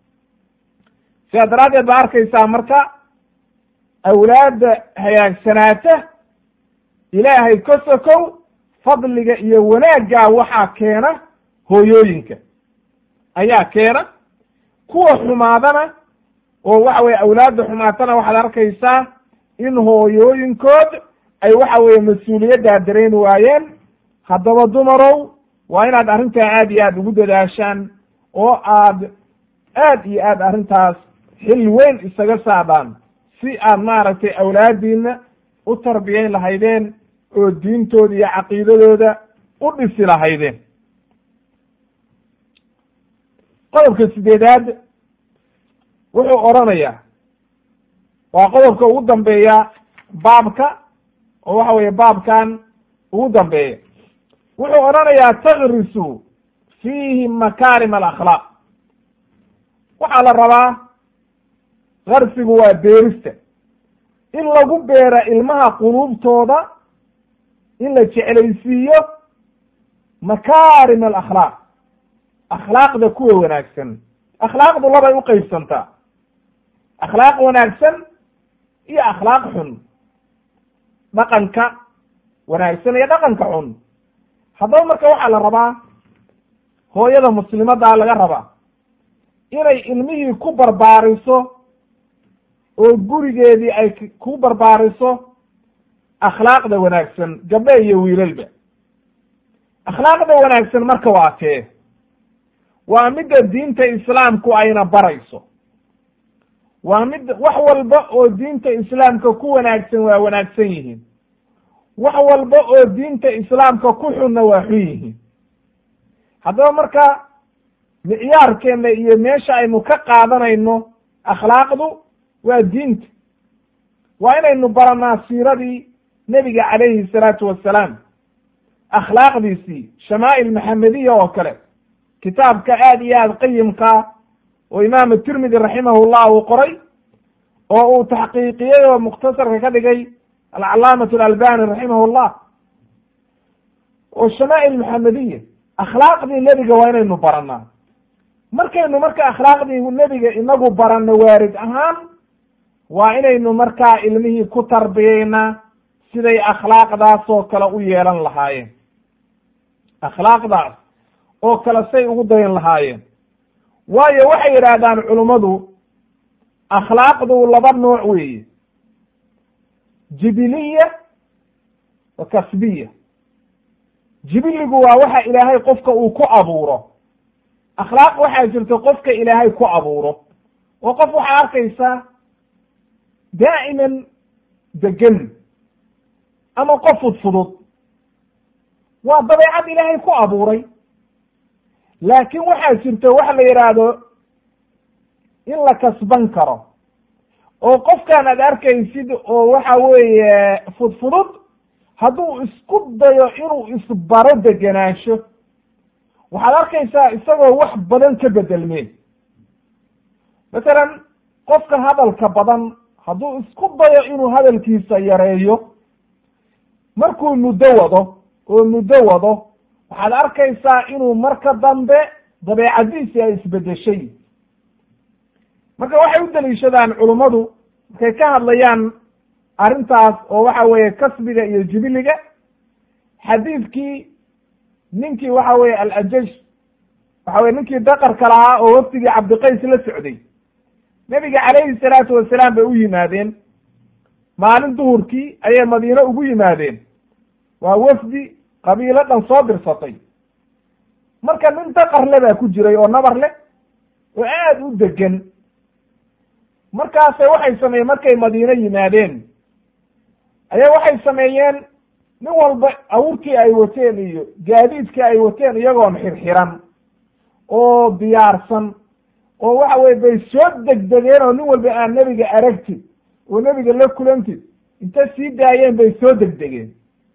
sidaa daraaddeed baa arkaysaa marka awlaadda hagaagsanaata ilaahay ka sokow fadliga iyo wanaaggaa waxaa keena hooyooyinka ayaa keena kuwa xumaadana oo waxa weye awlaadda xumaatana waxaad arkaysaa in hooyooyinkood ay waxa weeye mas-uuliyaddaa dareemi waayeen haddaba dumarow waa inaad arrintaa aad iyo aad ugu dadaashaan oo aad aad iyo aad arrintaas xil weyn isaga saadhaan si aad maaragtay awlaadiina u tarbiyayn lahaydeen oo diintooda iyo caqiidadooda u dhisi lahaydeen qodobka sideedaad wuxuu odhanayaa waa qodobka ugu dambeeya baabka oo waxa weeye baabkan ugu dambeeya wuxuu odhanayaa takrisu fiihi makaarim alakhlaaq waxaa la rabaa karsigu waa beerista in lagu beera ilmaha quluubtooda in la jeclaysiiyo makaarim alakhlaaq akhlaaqda kuwa wanaagsan akhlaaqdu labay u qeybsantaa akhlaaq wanaagsan iyo akhlaaq xun dhaqanka wanaagsan iyo dhaqanka xun haddaba marka waxaa la rabaa hooyada muslimadaa laga rabaa inay ilmihii ku barbaariso oo gurigeedii ay ku barbaariso akhlaaqda wanaagsan gabdhe iyo wiilalba akhlaaqda wanaagsan marka waa tee waa midda diinta islaamku ayna barayso waa mid wax walba oo diinta islaamka ku wanaagsan waa wanaagsan yihiin wax walba oo diinta islaamka ku xunna waa xun yihiin haddaba marka micyaarkeenna iyo meesha aynu ka qaadanayno akhlaaqdu waa diinta waa inaynu baranaa siiradii nebiga calayhi salaatu wassalaam akhlaaqdiisii shamaa'il maxamediya oo kale kitaabka aad iyo aad qayimkaa oo imaamu tirmidi raximahullah uu qoray oo uu taxqiiqiyey oo mukhtasarka ka dhigay alcalaamatu alalbani raximahullah oo shamaa'il maxamediya akhlaaqdii nebiga waa inaynu baranaa markaynu marka akhlaaqdii nebiga inagu baranno waarid ahaan waa inaynu markaa ilmihii ku tarbiyeynaa siday akhlaaqdaas oo kale u yeelan lahaayeen akhlaaqdaas oo kale say ugu dayan lahaayeen waayo waxay yidhaahdaan culummadu akhlaaqdu laba nooc weeye jibiliya wa kasbiya jibiligu waa waxa ilaahay qofka uu ku abuuro akhlaaq waxaa jirta qofka ilaahay ku abuuro oo qof waxaa arkaysaa daa'iman degan ama qof fudfudud waa dabeecad ilaahay ku abuuray laakiin waxaa jirta wax la yidhaahdo in la kasban karo oo qofkan aad arkaysid oo waxa weeye fudfudud hadduu isku dayo inuu isbaro degenaansho waxaad arkaysaa isagoo wax badan ka bedelmeen masalan qofka hadalka badan hadduu isku dayo inuu hadalkiisa yareeyo markuu muddo wado oo muddo wado waxaad arkaysaa inuu marka dambe dabeecadiisii ay isbedeshay marka waxay u daliishadaan culummadu markay ka hadlayaan arrintaas oo waxa weeye kasbiga iyo jibiliga xadiidkii ninkii waxa weeye alajash waxa weye ninkii daqarka lahaa oo wafdigii cabdiqays la socday nebiga calayhi salaatu wasalaam bay u yimaadeen maalin duhurkii ayay madiine ugu yimaadeen waa wafdi qabiilo dhan soo dirsatay marka nin daqarle baa ku jiray oo nabar leh oo aada u degan markaase waxay sameeyeen markay madiine yimaadeen ayaa waxay sameeyeen nin walba awurkii ay wateen iyo gaadiidkii ay wateen iyagoon xirxiran oo diyaarsan oo waxa weye bay soo degdegeen oo nin walba aan nebiga aragtid oo nebiga la kulantid inta sii daayeen bay soo degdegeen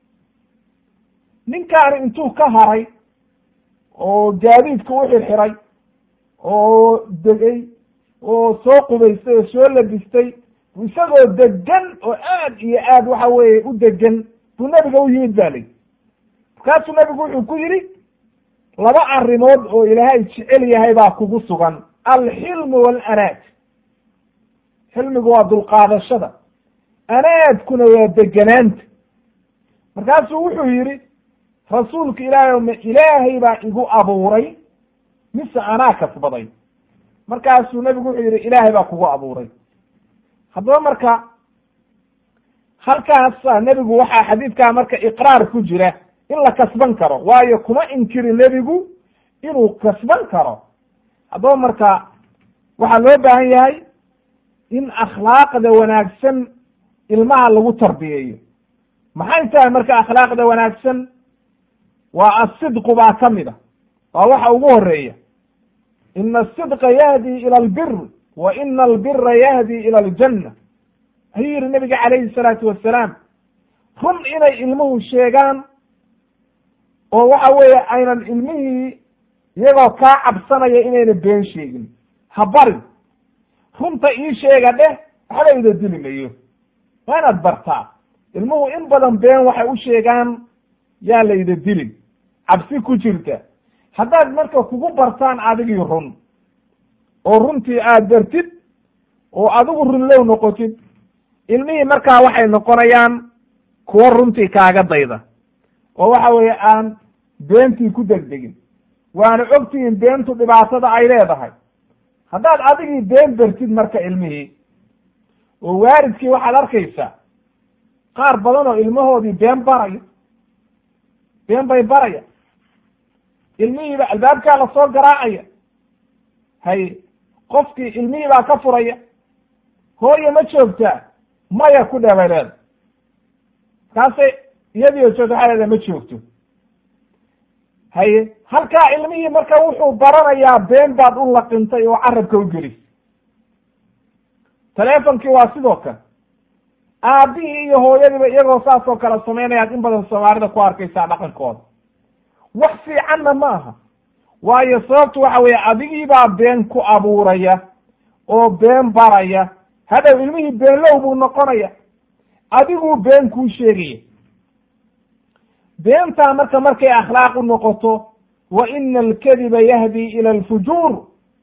ninkaani intuu ka haray oo gaadiidka u xirxiray oo degay oo soo qubaystay oo soo labistay isagoo degan oo aad iyo aad waxa weeye u degan buu nebiga u yimid ba lii markaasuu nebigu wuxuu ku yidhi laba arrimood oo ilaahay jecel yahay baa kugu sugan alxilmu waalanaad xilmigu waa dulqaadashada anaadkuna waa deganaanta markaasuu wuxuu yidhi rasuulka ilaahay ma ilaahay baa igu abuuray mise anaa kasbaday markaasuu nebigu wuxuu yidhi ilaahay baa kugu abuuray haddaba marka halkaasa nebigu waxaa xadiidkaa marka iqraar ku jira in la kasban karo waayo kuma inkiri nebigu inuu kasban karo haddaba marka waxaa loo baahan yahay in akhlaaqda wanaagsan ilmaha lagu tarbiyeeyo maxay tahay marka akhlaaqda wanaagsan waa asidqu baa ka mid a waa waxa ugu horeeya ina asidqa yahdi ila albir wa ina albira yahdi ila aljanna ayuu yihi nabiga calayhi salaatu wassalaam run inay ilmuhu sheegaan oo waxa weeye aynan ilmihii iyagoo kaa cabsanaya inayna been sheegin ha barin runta ii sheega dheh waxba ida dili mayo waa inaad bartaa ilmuhu in badan been waxay u sheegaan yaa layda dilin cabsi ku jirta haddaad marka kugu bartaan adigii run oo runtii aad bartid oo adigu runlow noqotid ilmihii markaa waxay noqonayaan kuwo runtii kaaga dayda oo waxa weeye aan beentii ku degdegin waana ogtihiin beentu dhibaatada ay leedahay haddaad adigii been bartid marka ilmihii oo waalidkii waxaad arkaysaa qaar badan oo ilmahoodii been baraya been bay baraya ilmihiiba albaabkaa lasoo garaacaya hay qofkii ilmihii baa ka furaya hooye ma joogtaa maya ku dheh bay leeda markaasay iyadii oo joogta waxay leedahay ma joogto haye halkaa ilmihii marka wuxuu baranayaa been baad u laqintay oo carabka u gelisay teleefonkii waa sidoo kale aabbihii iyo hooyadiiba iyagoo saas oo kale samaynayaad in badan soomaalida ku arkaysaa dhaqankooda wax fiicanna ma aha waayo sababtu waxa weeye adigiibaa been ku abuuraya oo been baraya hadhow ilmihii beenlow buu noqonaya adiguu been kuu sheegaya beentaa marka markay akhlaaq u noqoto wa ina alkadiba yahdi ila alfujuur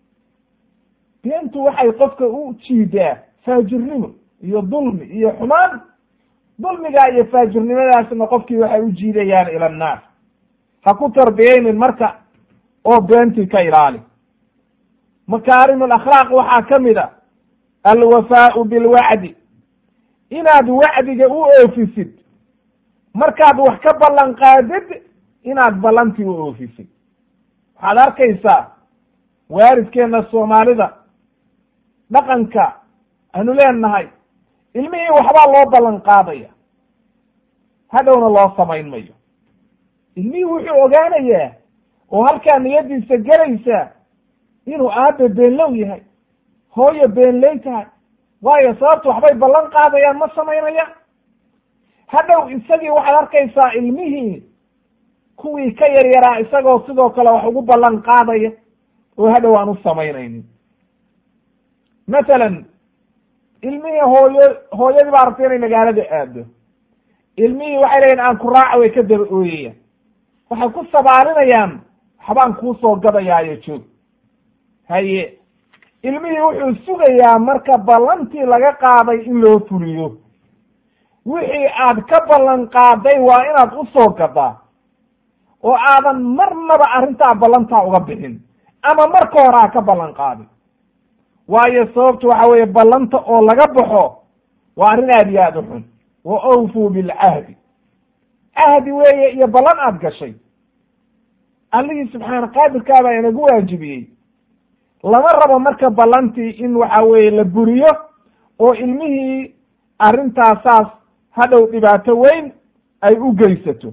beentu waxay qofka u jiidaa faajirnimo iyo dulmi iyo xumaan dulmigaa iyo faajirnimadaasna qofkii waxay u jiidayaan ila annaar ha ku tarbiyeynin marka oo beentii ka ilaali makaarim alakhlaaq waxaa ka mid a alwafaau bilwacdi inaad wacdiga u oofisid markaad wax ka ballan qaadid inaad ballantii u oofisid waxaad arkaysaa waalidkeenna soomaalida dhaqanka aanu leenahay ilmihii waxbaa loo ballan qaadaya hadhowna loo samayn mayo ilmihii wuxuu ogaanayaa oo halkaa niyadiisa gelaysaa inuu aabe beenlow yahay hooyo beenley tahay waayo sababtu waxbay ballan qaadayaan ma samaynayaan hadhow isagii waxaad arkaysaa ilmihii kuwii ka yaryaraa isagoo sidoo kale wax ugu ballan qaadaya oo hadhow aan u samaynaynin mathalan ilmihii hooyo hooyadii baa rabtay inay magaalada aado ilmihii waxay leeyihin aan ku raaca way ka daba ooyayaan waxay ku sabaalinayaan waxbaan kuusoo gadayaayo joog haye ilmihii wuxuu sugayaa marka ballantii laga qaaday in loo fuliyo wixii aad ka ballan qaaday waa inaad u soo gadaa oo aadan marnaba arrintaa ballantaa uga bixin ama marka hore ha ka ballan qaadin waayo sababtu waxa weeye ballanta oo laga baxo waa arrin aad iyo aad u xun wa awfuu bilcahdi cahdi weeye iyo ballan aad gashay allihii subxaana qaadirkaa baa inagu waajibiyey lama rabo marka ballantii in waxa weeye la buriyo oo ilmihii arrintaasaas hadhow dhibaato weyn ay u geysato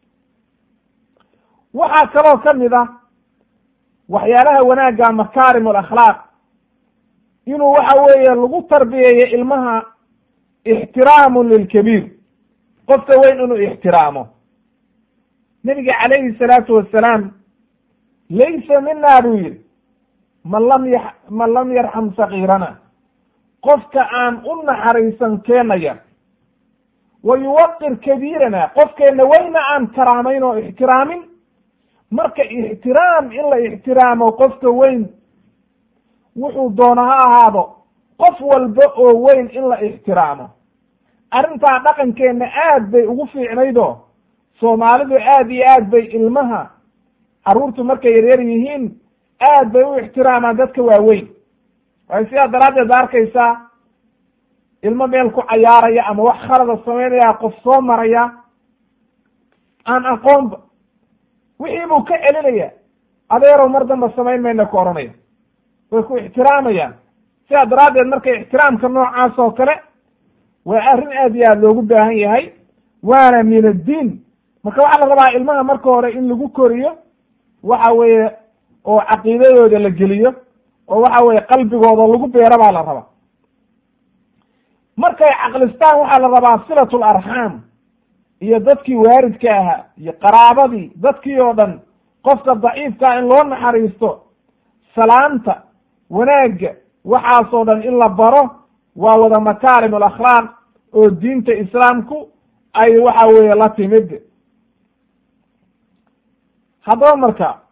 waxaa kaloo ka mid ah waxyaalaha wanaagga makaarim alakhlaaq inuu waxa weeye lagu tarbiyeeyo ilmaha ixtiraamu lilkabiir qofka weyn inuu ixtiraamo nebiga calayhi salaatu wasalaam laysa mina buu yidhi man lam y man lam yarxam sagiirana qofka aan u naxariisan keenaya wa yuwaqir kabiirana qofkeenna weyna aan karaamayn oo ixtiraamin marka ixtiraam in la ixtiraamo qofka weyn wuxuu doono ha ahaado qof walba oo weyn in la ixtiraamo arrintaa dhaqankeenna aad bay ugu fiicnaydoo soomaalidu aad iyo aad bay ilmaha carruurtu markay yaryar yihiin aad bay u ixtiraamaan dadka waaweyn waayo sidaa daraaddeed ba arkaysaa ilmo meel ku cayaaraya ama wax khalada samaynaya qof soo maraya aan aqoonba wixii buu ka celinaya adeerow mar damba samayn mayna ku odhanaya way ku ixtiraamayaan sidaa daraaddeed marka ixtiraamka noocaas oo kale waa arrin aad iyo aad loogu baahan yahay waana min addiin marka waxaa la rabaa ilmaha marka hore in lagu koriyo waxa weeye oo caqiidadooda la geliyo oo waxa weeye qalbigooda lagu beero baa la rabaa markay caqlistaan waxaa la rabaa silatu larxaam iyo dadkii waaridka ahaa iyo qaraabadii dadkii oo dhan qofka daciifkaa in loo naxariisto salaanta wanaagga waxaasoo dhan in la baro waa wada makaarim alakhlaaq oo diinta islaamku ay waxa weeye la timid haddaba marka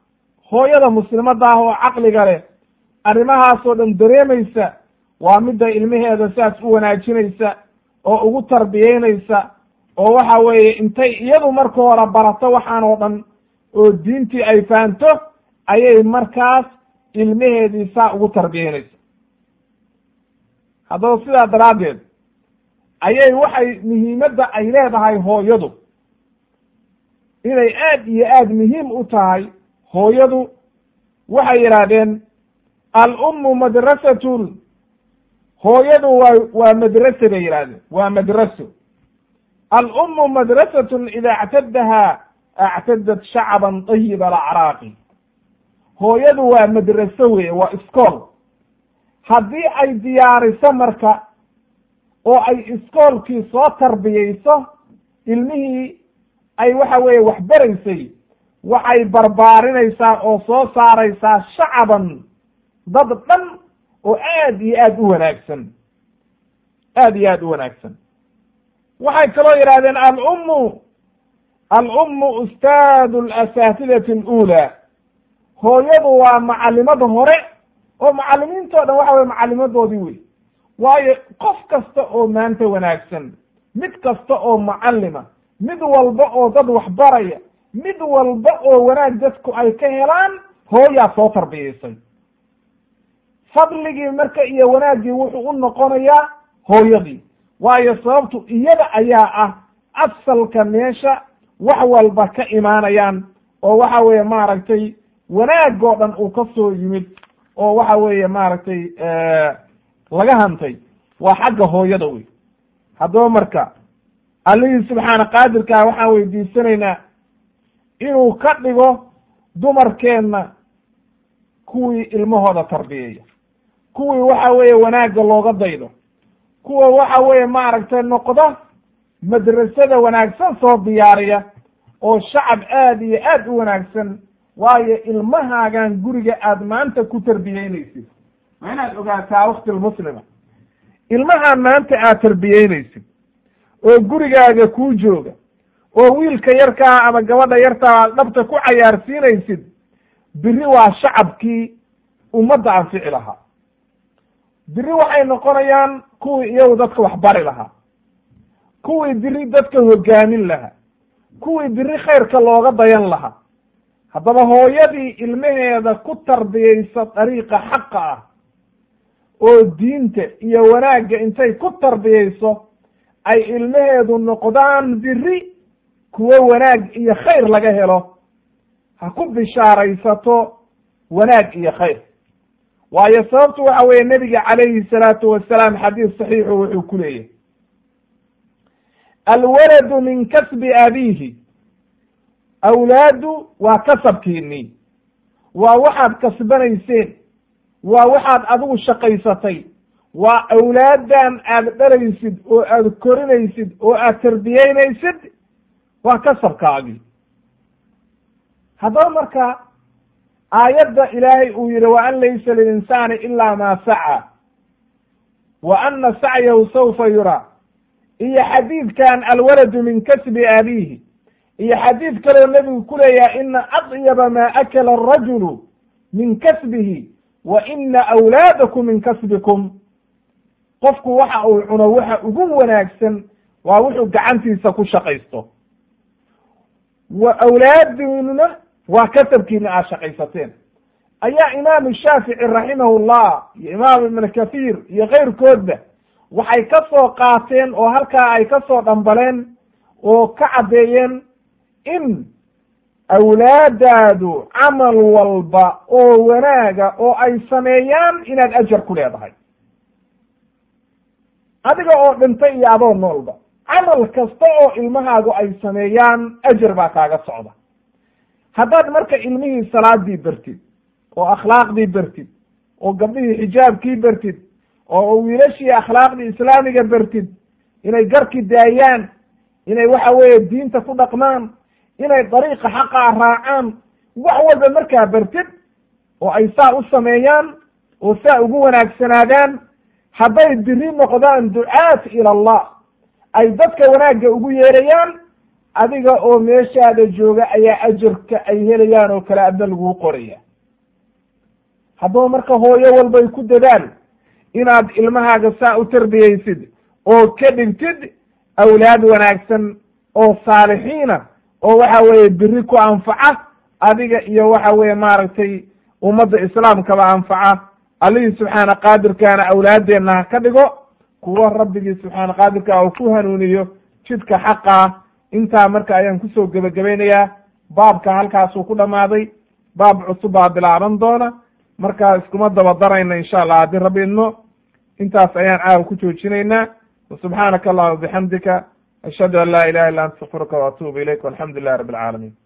hooyada muslimadda ah oo caqliga leh arrimahaasoo dhan dareemaysa waa midda ilmaheeda saas u wanaajinaysa oo ugu tarbiyeynaysa oo waxa weeye intay iyadu marka hore barato waxaan oo dhan oo diintii ay fahanto ayay markaas ilmaheedii saa ugu tarbiyeynaysa haddaba sidaa daraaddeed ayay waxay muhiimadda ay leedahay hooyadu inay aad iyo aad muhiim u tahay hooyadu waxay yidhaahdeen al-ummu madrasatun hooyadu waa waa madrase bay yidhahdeen waa madraso al-ummu madrasatun ida actadahaa actadat shacban tayiba alacraaqi hooyadu waa madraso weye waa iskool haddii ay diyaariso marka oo ay iskoolkii soo tarbiyeyso ilmihii ay waxa weeye waxbaraysay waxay barbaarinaysaa oo soo saaraysaa shacaban dad dhan oo aad iyo aad u wanaagsan aad iyo aad u wanaagsan waxay kaloo yidhahdeen alummu alummu ustaadu alasaatidati aluulaa hooyadu waa macalimada hore oo macalimiintoo dhan waxa weye macalimadoodii wey waayo qof kasta oo maanta wanaagsan mid kasta oo macalima mid walba oo dad waxbaraya mid walba oo wanaag dadku ay ka helaan hooyaa soo tarbiyaysay fadligii marka iyo wanaaggii wuxuu u noqonayaa hooyadii waayo sababtu iyada ayaa ah asalka meesha wax walba ka imaanayaan oo waxa weeye maaragtay wanaag oo dhan uu ka soo yimid oo waxa weeye maaragtay laga hantay waa xagga hooyada wey haddaba marka allihii subxaana qaadirkaa waxaan weydiisanaynaa inuu ka dhigo dumarkeenna kuwii ilmahooda tarbiyeeya kuwii waxa weeye wanaagga looga daydo kuwa waxa weeye maaragtay noqda madrasada wanaagsan soo diyaariya oo shacab aad iyo aad u wanaagsan waayo ilmahaagan guriga aad maanta ku tarbiyeynaysid waa inaad ogaataa wakti lmuslima ilmahaan maanta aad tarbiyeynaysid oo gurigaaga kuu jooga oo wiilka yarkaa ama gabadha yartaa aad dhabta ku cayaarsiinaysid biri waa shacabkii ummadda anfici lahaa biri waxay noqonayaan kuwii iyagu dadka waxbari lahaa kuwii biri dadka hogaamin lahaa kuwii biri khayrka looga dayan lahaa haddaba hooyadii ilmaheeda ku tarbiyeysa dariiqa xaqa ah oo diinta iyo wanaagga intay ku tarbiyeyso ay ilmaheedu noqdaan biri kuwo wanaag iyo khayr laga helo ha ku bishaaraysato wanaag iyo khayr waayo sababtu waxa weeye nebiga calayhi salaatu wasalaam xadiis saxiixu wuxuu ku leeyahy alwaladu min kasbi abiihi awlaadu waa kasabkiinii waa waxaad kasbanayseen waa waxaad adigu shaqaysatay waa awlaaddan aad dhalaysid oo aad korinaysid oo aad tarbiyeynaysid waa kasabkaagii haddaba marka aayadda ilaahay uu yihi wa an laysa lilinsaani ila ma saca wa ana sacyahu saufa yuraa iyo xadiidkan alwaladu min kasbi abiihi iyo xadiid kaloo nebigu ku leeyahay ina adyaba ma akala arajulu min kasbihi wa ina awlaadakum min kasbikum qofku waxa uu cuno waxa ugu wanaagsan waa wuxuu gacantiisa ku shaqaysto wa awlaadinuna waa kasabkiina aad shaqaysateen ayaa imaamu shaafici raximahullah iyo imaam ibn kathiir iyo keyrkoodba waxay ka soo qaateen oo halkaa ay ka soo dhambaleen oo ka caddeeyeen in awlaadaadu camal walba oo wanaaga oo ay sameeyaan inaad ajar ku leedahay adiga oo dhintay iyo adoo noolba camal kasta oo ilmahaagu ay sameeyaan ajar baa kaaga socda haddaad marka ilmihii salaadii bartid oo akhlaaqdii bartid oo gabdhihii xijaabkii bartid oo wiilashii akhlaaqdii islaamiga bartid inay garki daayaan inay waxa weeye diinta ku dhaqmaan inay dariiqa xaqaa raacaan wax walba markaa bartid oo ay saa u sameeyaan oo saa ugu wanaagsanaadaan hadday biri noqdaan ducaat ila allah ay dadka wanaagga ugu yeerayaan adiga oo meeshaada jooga ayaa ajarka ay helayaan oo kale adna laguu qoraya haddaba marka hooyo walbay ku dadaal inaad ilmahaaga saa u tarbiyeysid oo ka dhigtid awlaad wanaagsan oo saalixiina oo waxa weeye biri ku anfaca adiga iyo waxa weeye maaragtay ummadda islaamkaba anfaca allihii subxaana qaadirkaana awlaadeenna ha ka dhigo kuwo rabbigii subxaana qaadirka uu ku hanuuniyo jidka xaqaa intaa marka ayaan kusoo gebagabaynayaa baabka halkaasuu ku dhammaaday baab cusub baa bilaaban doona markaa iskuma daba darayna insha allah haddii rabbi idmo intaas ayaan caawa ku joojinaynaa wasubxaanaka allahuma bixamdika ashhadu an laa ilaha illa anta astakfiruka waatuubu ilayk walxamdu lilahi rabbi alcaalamiin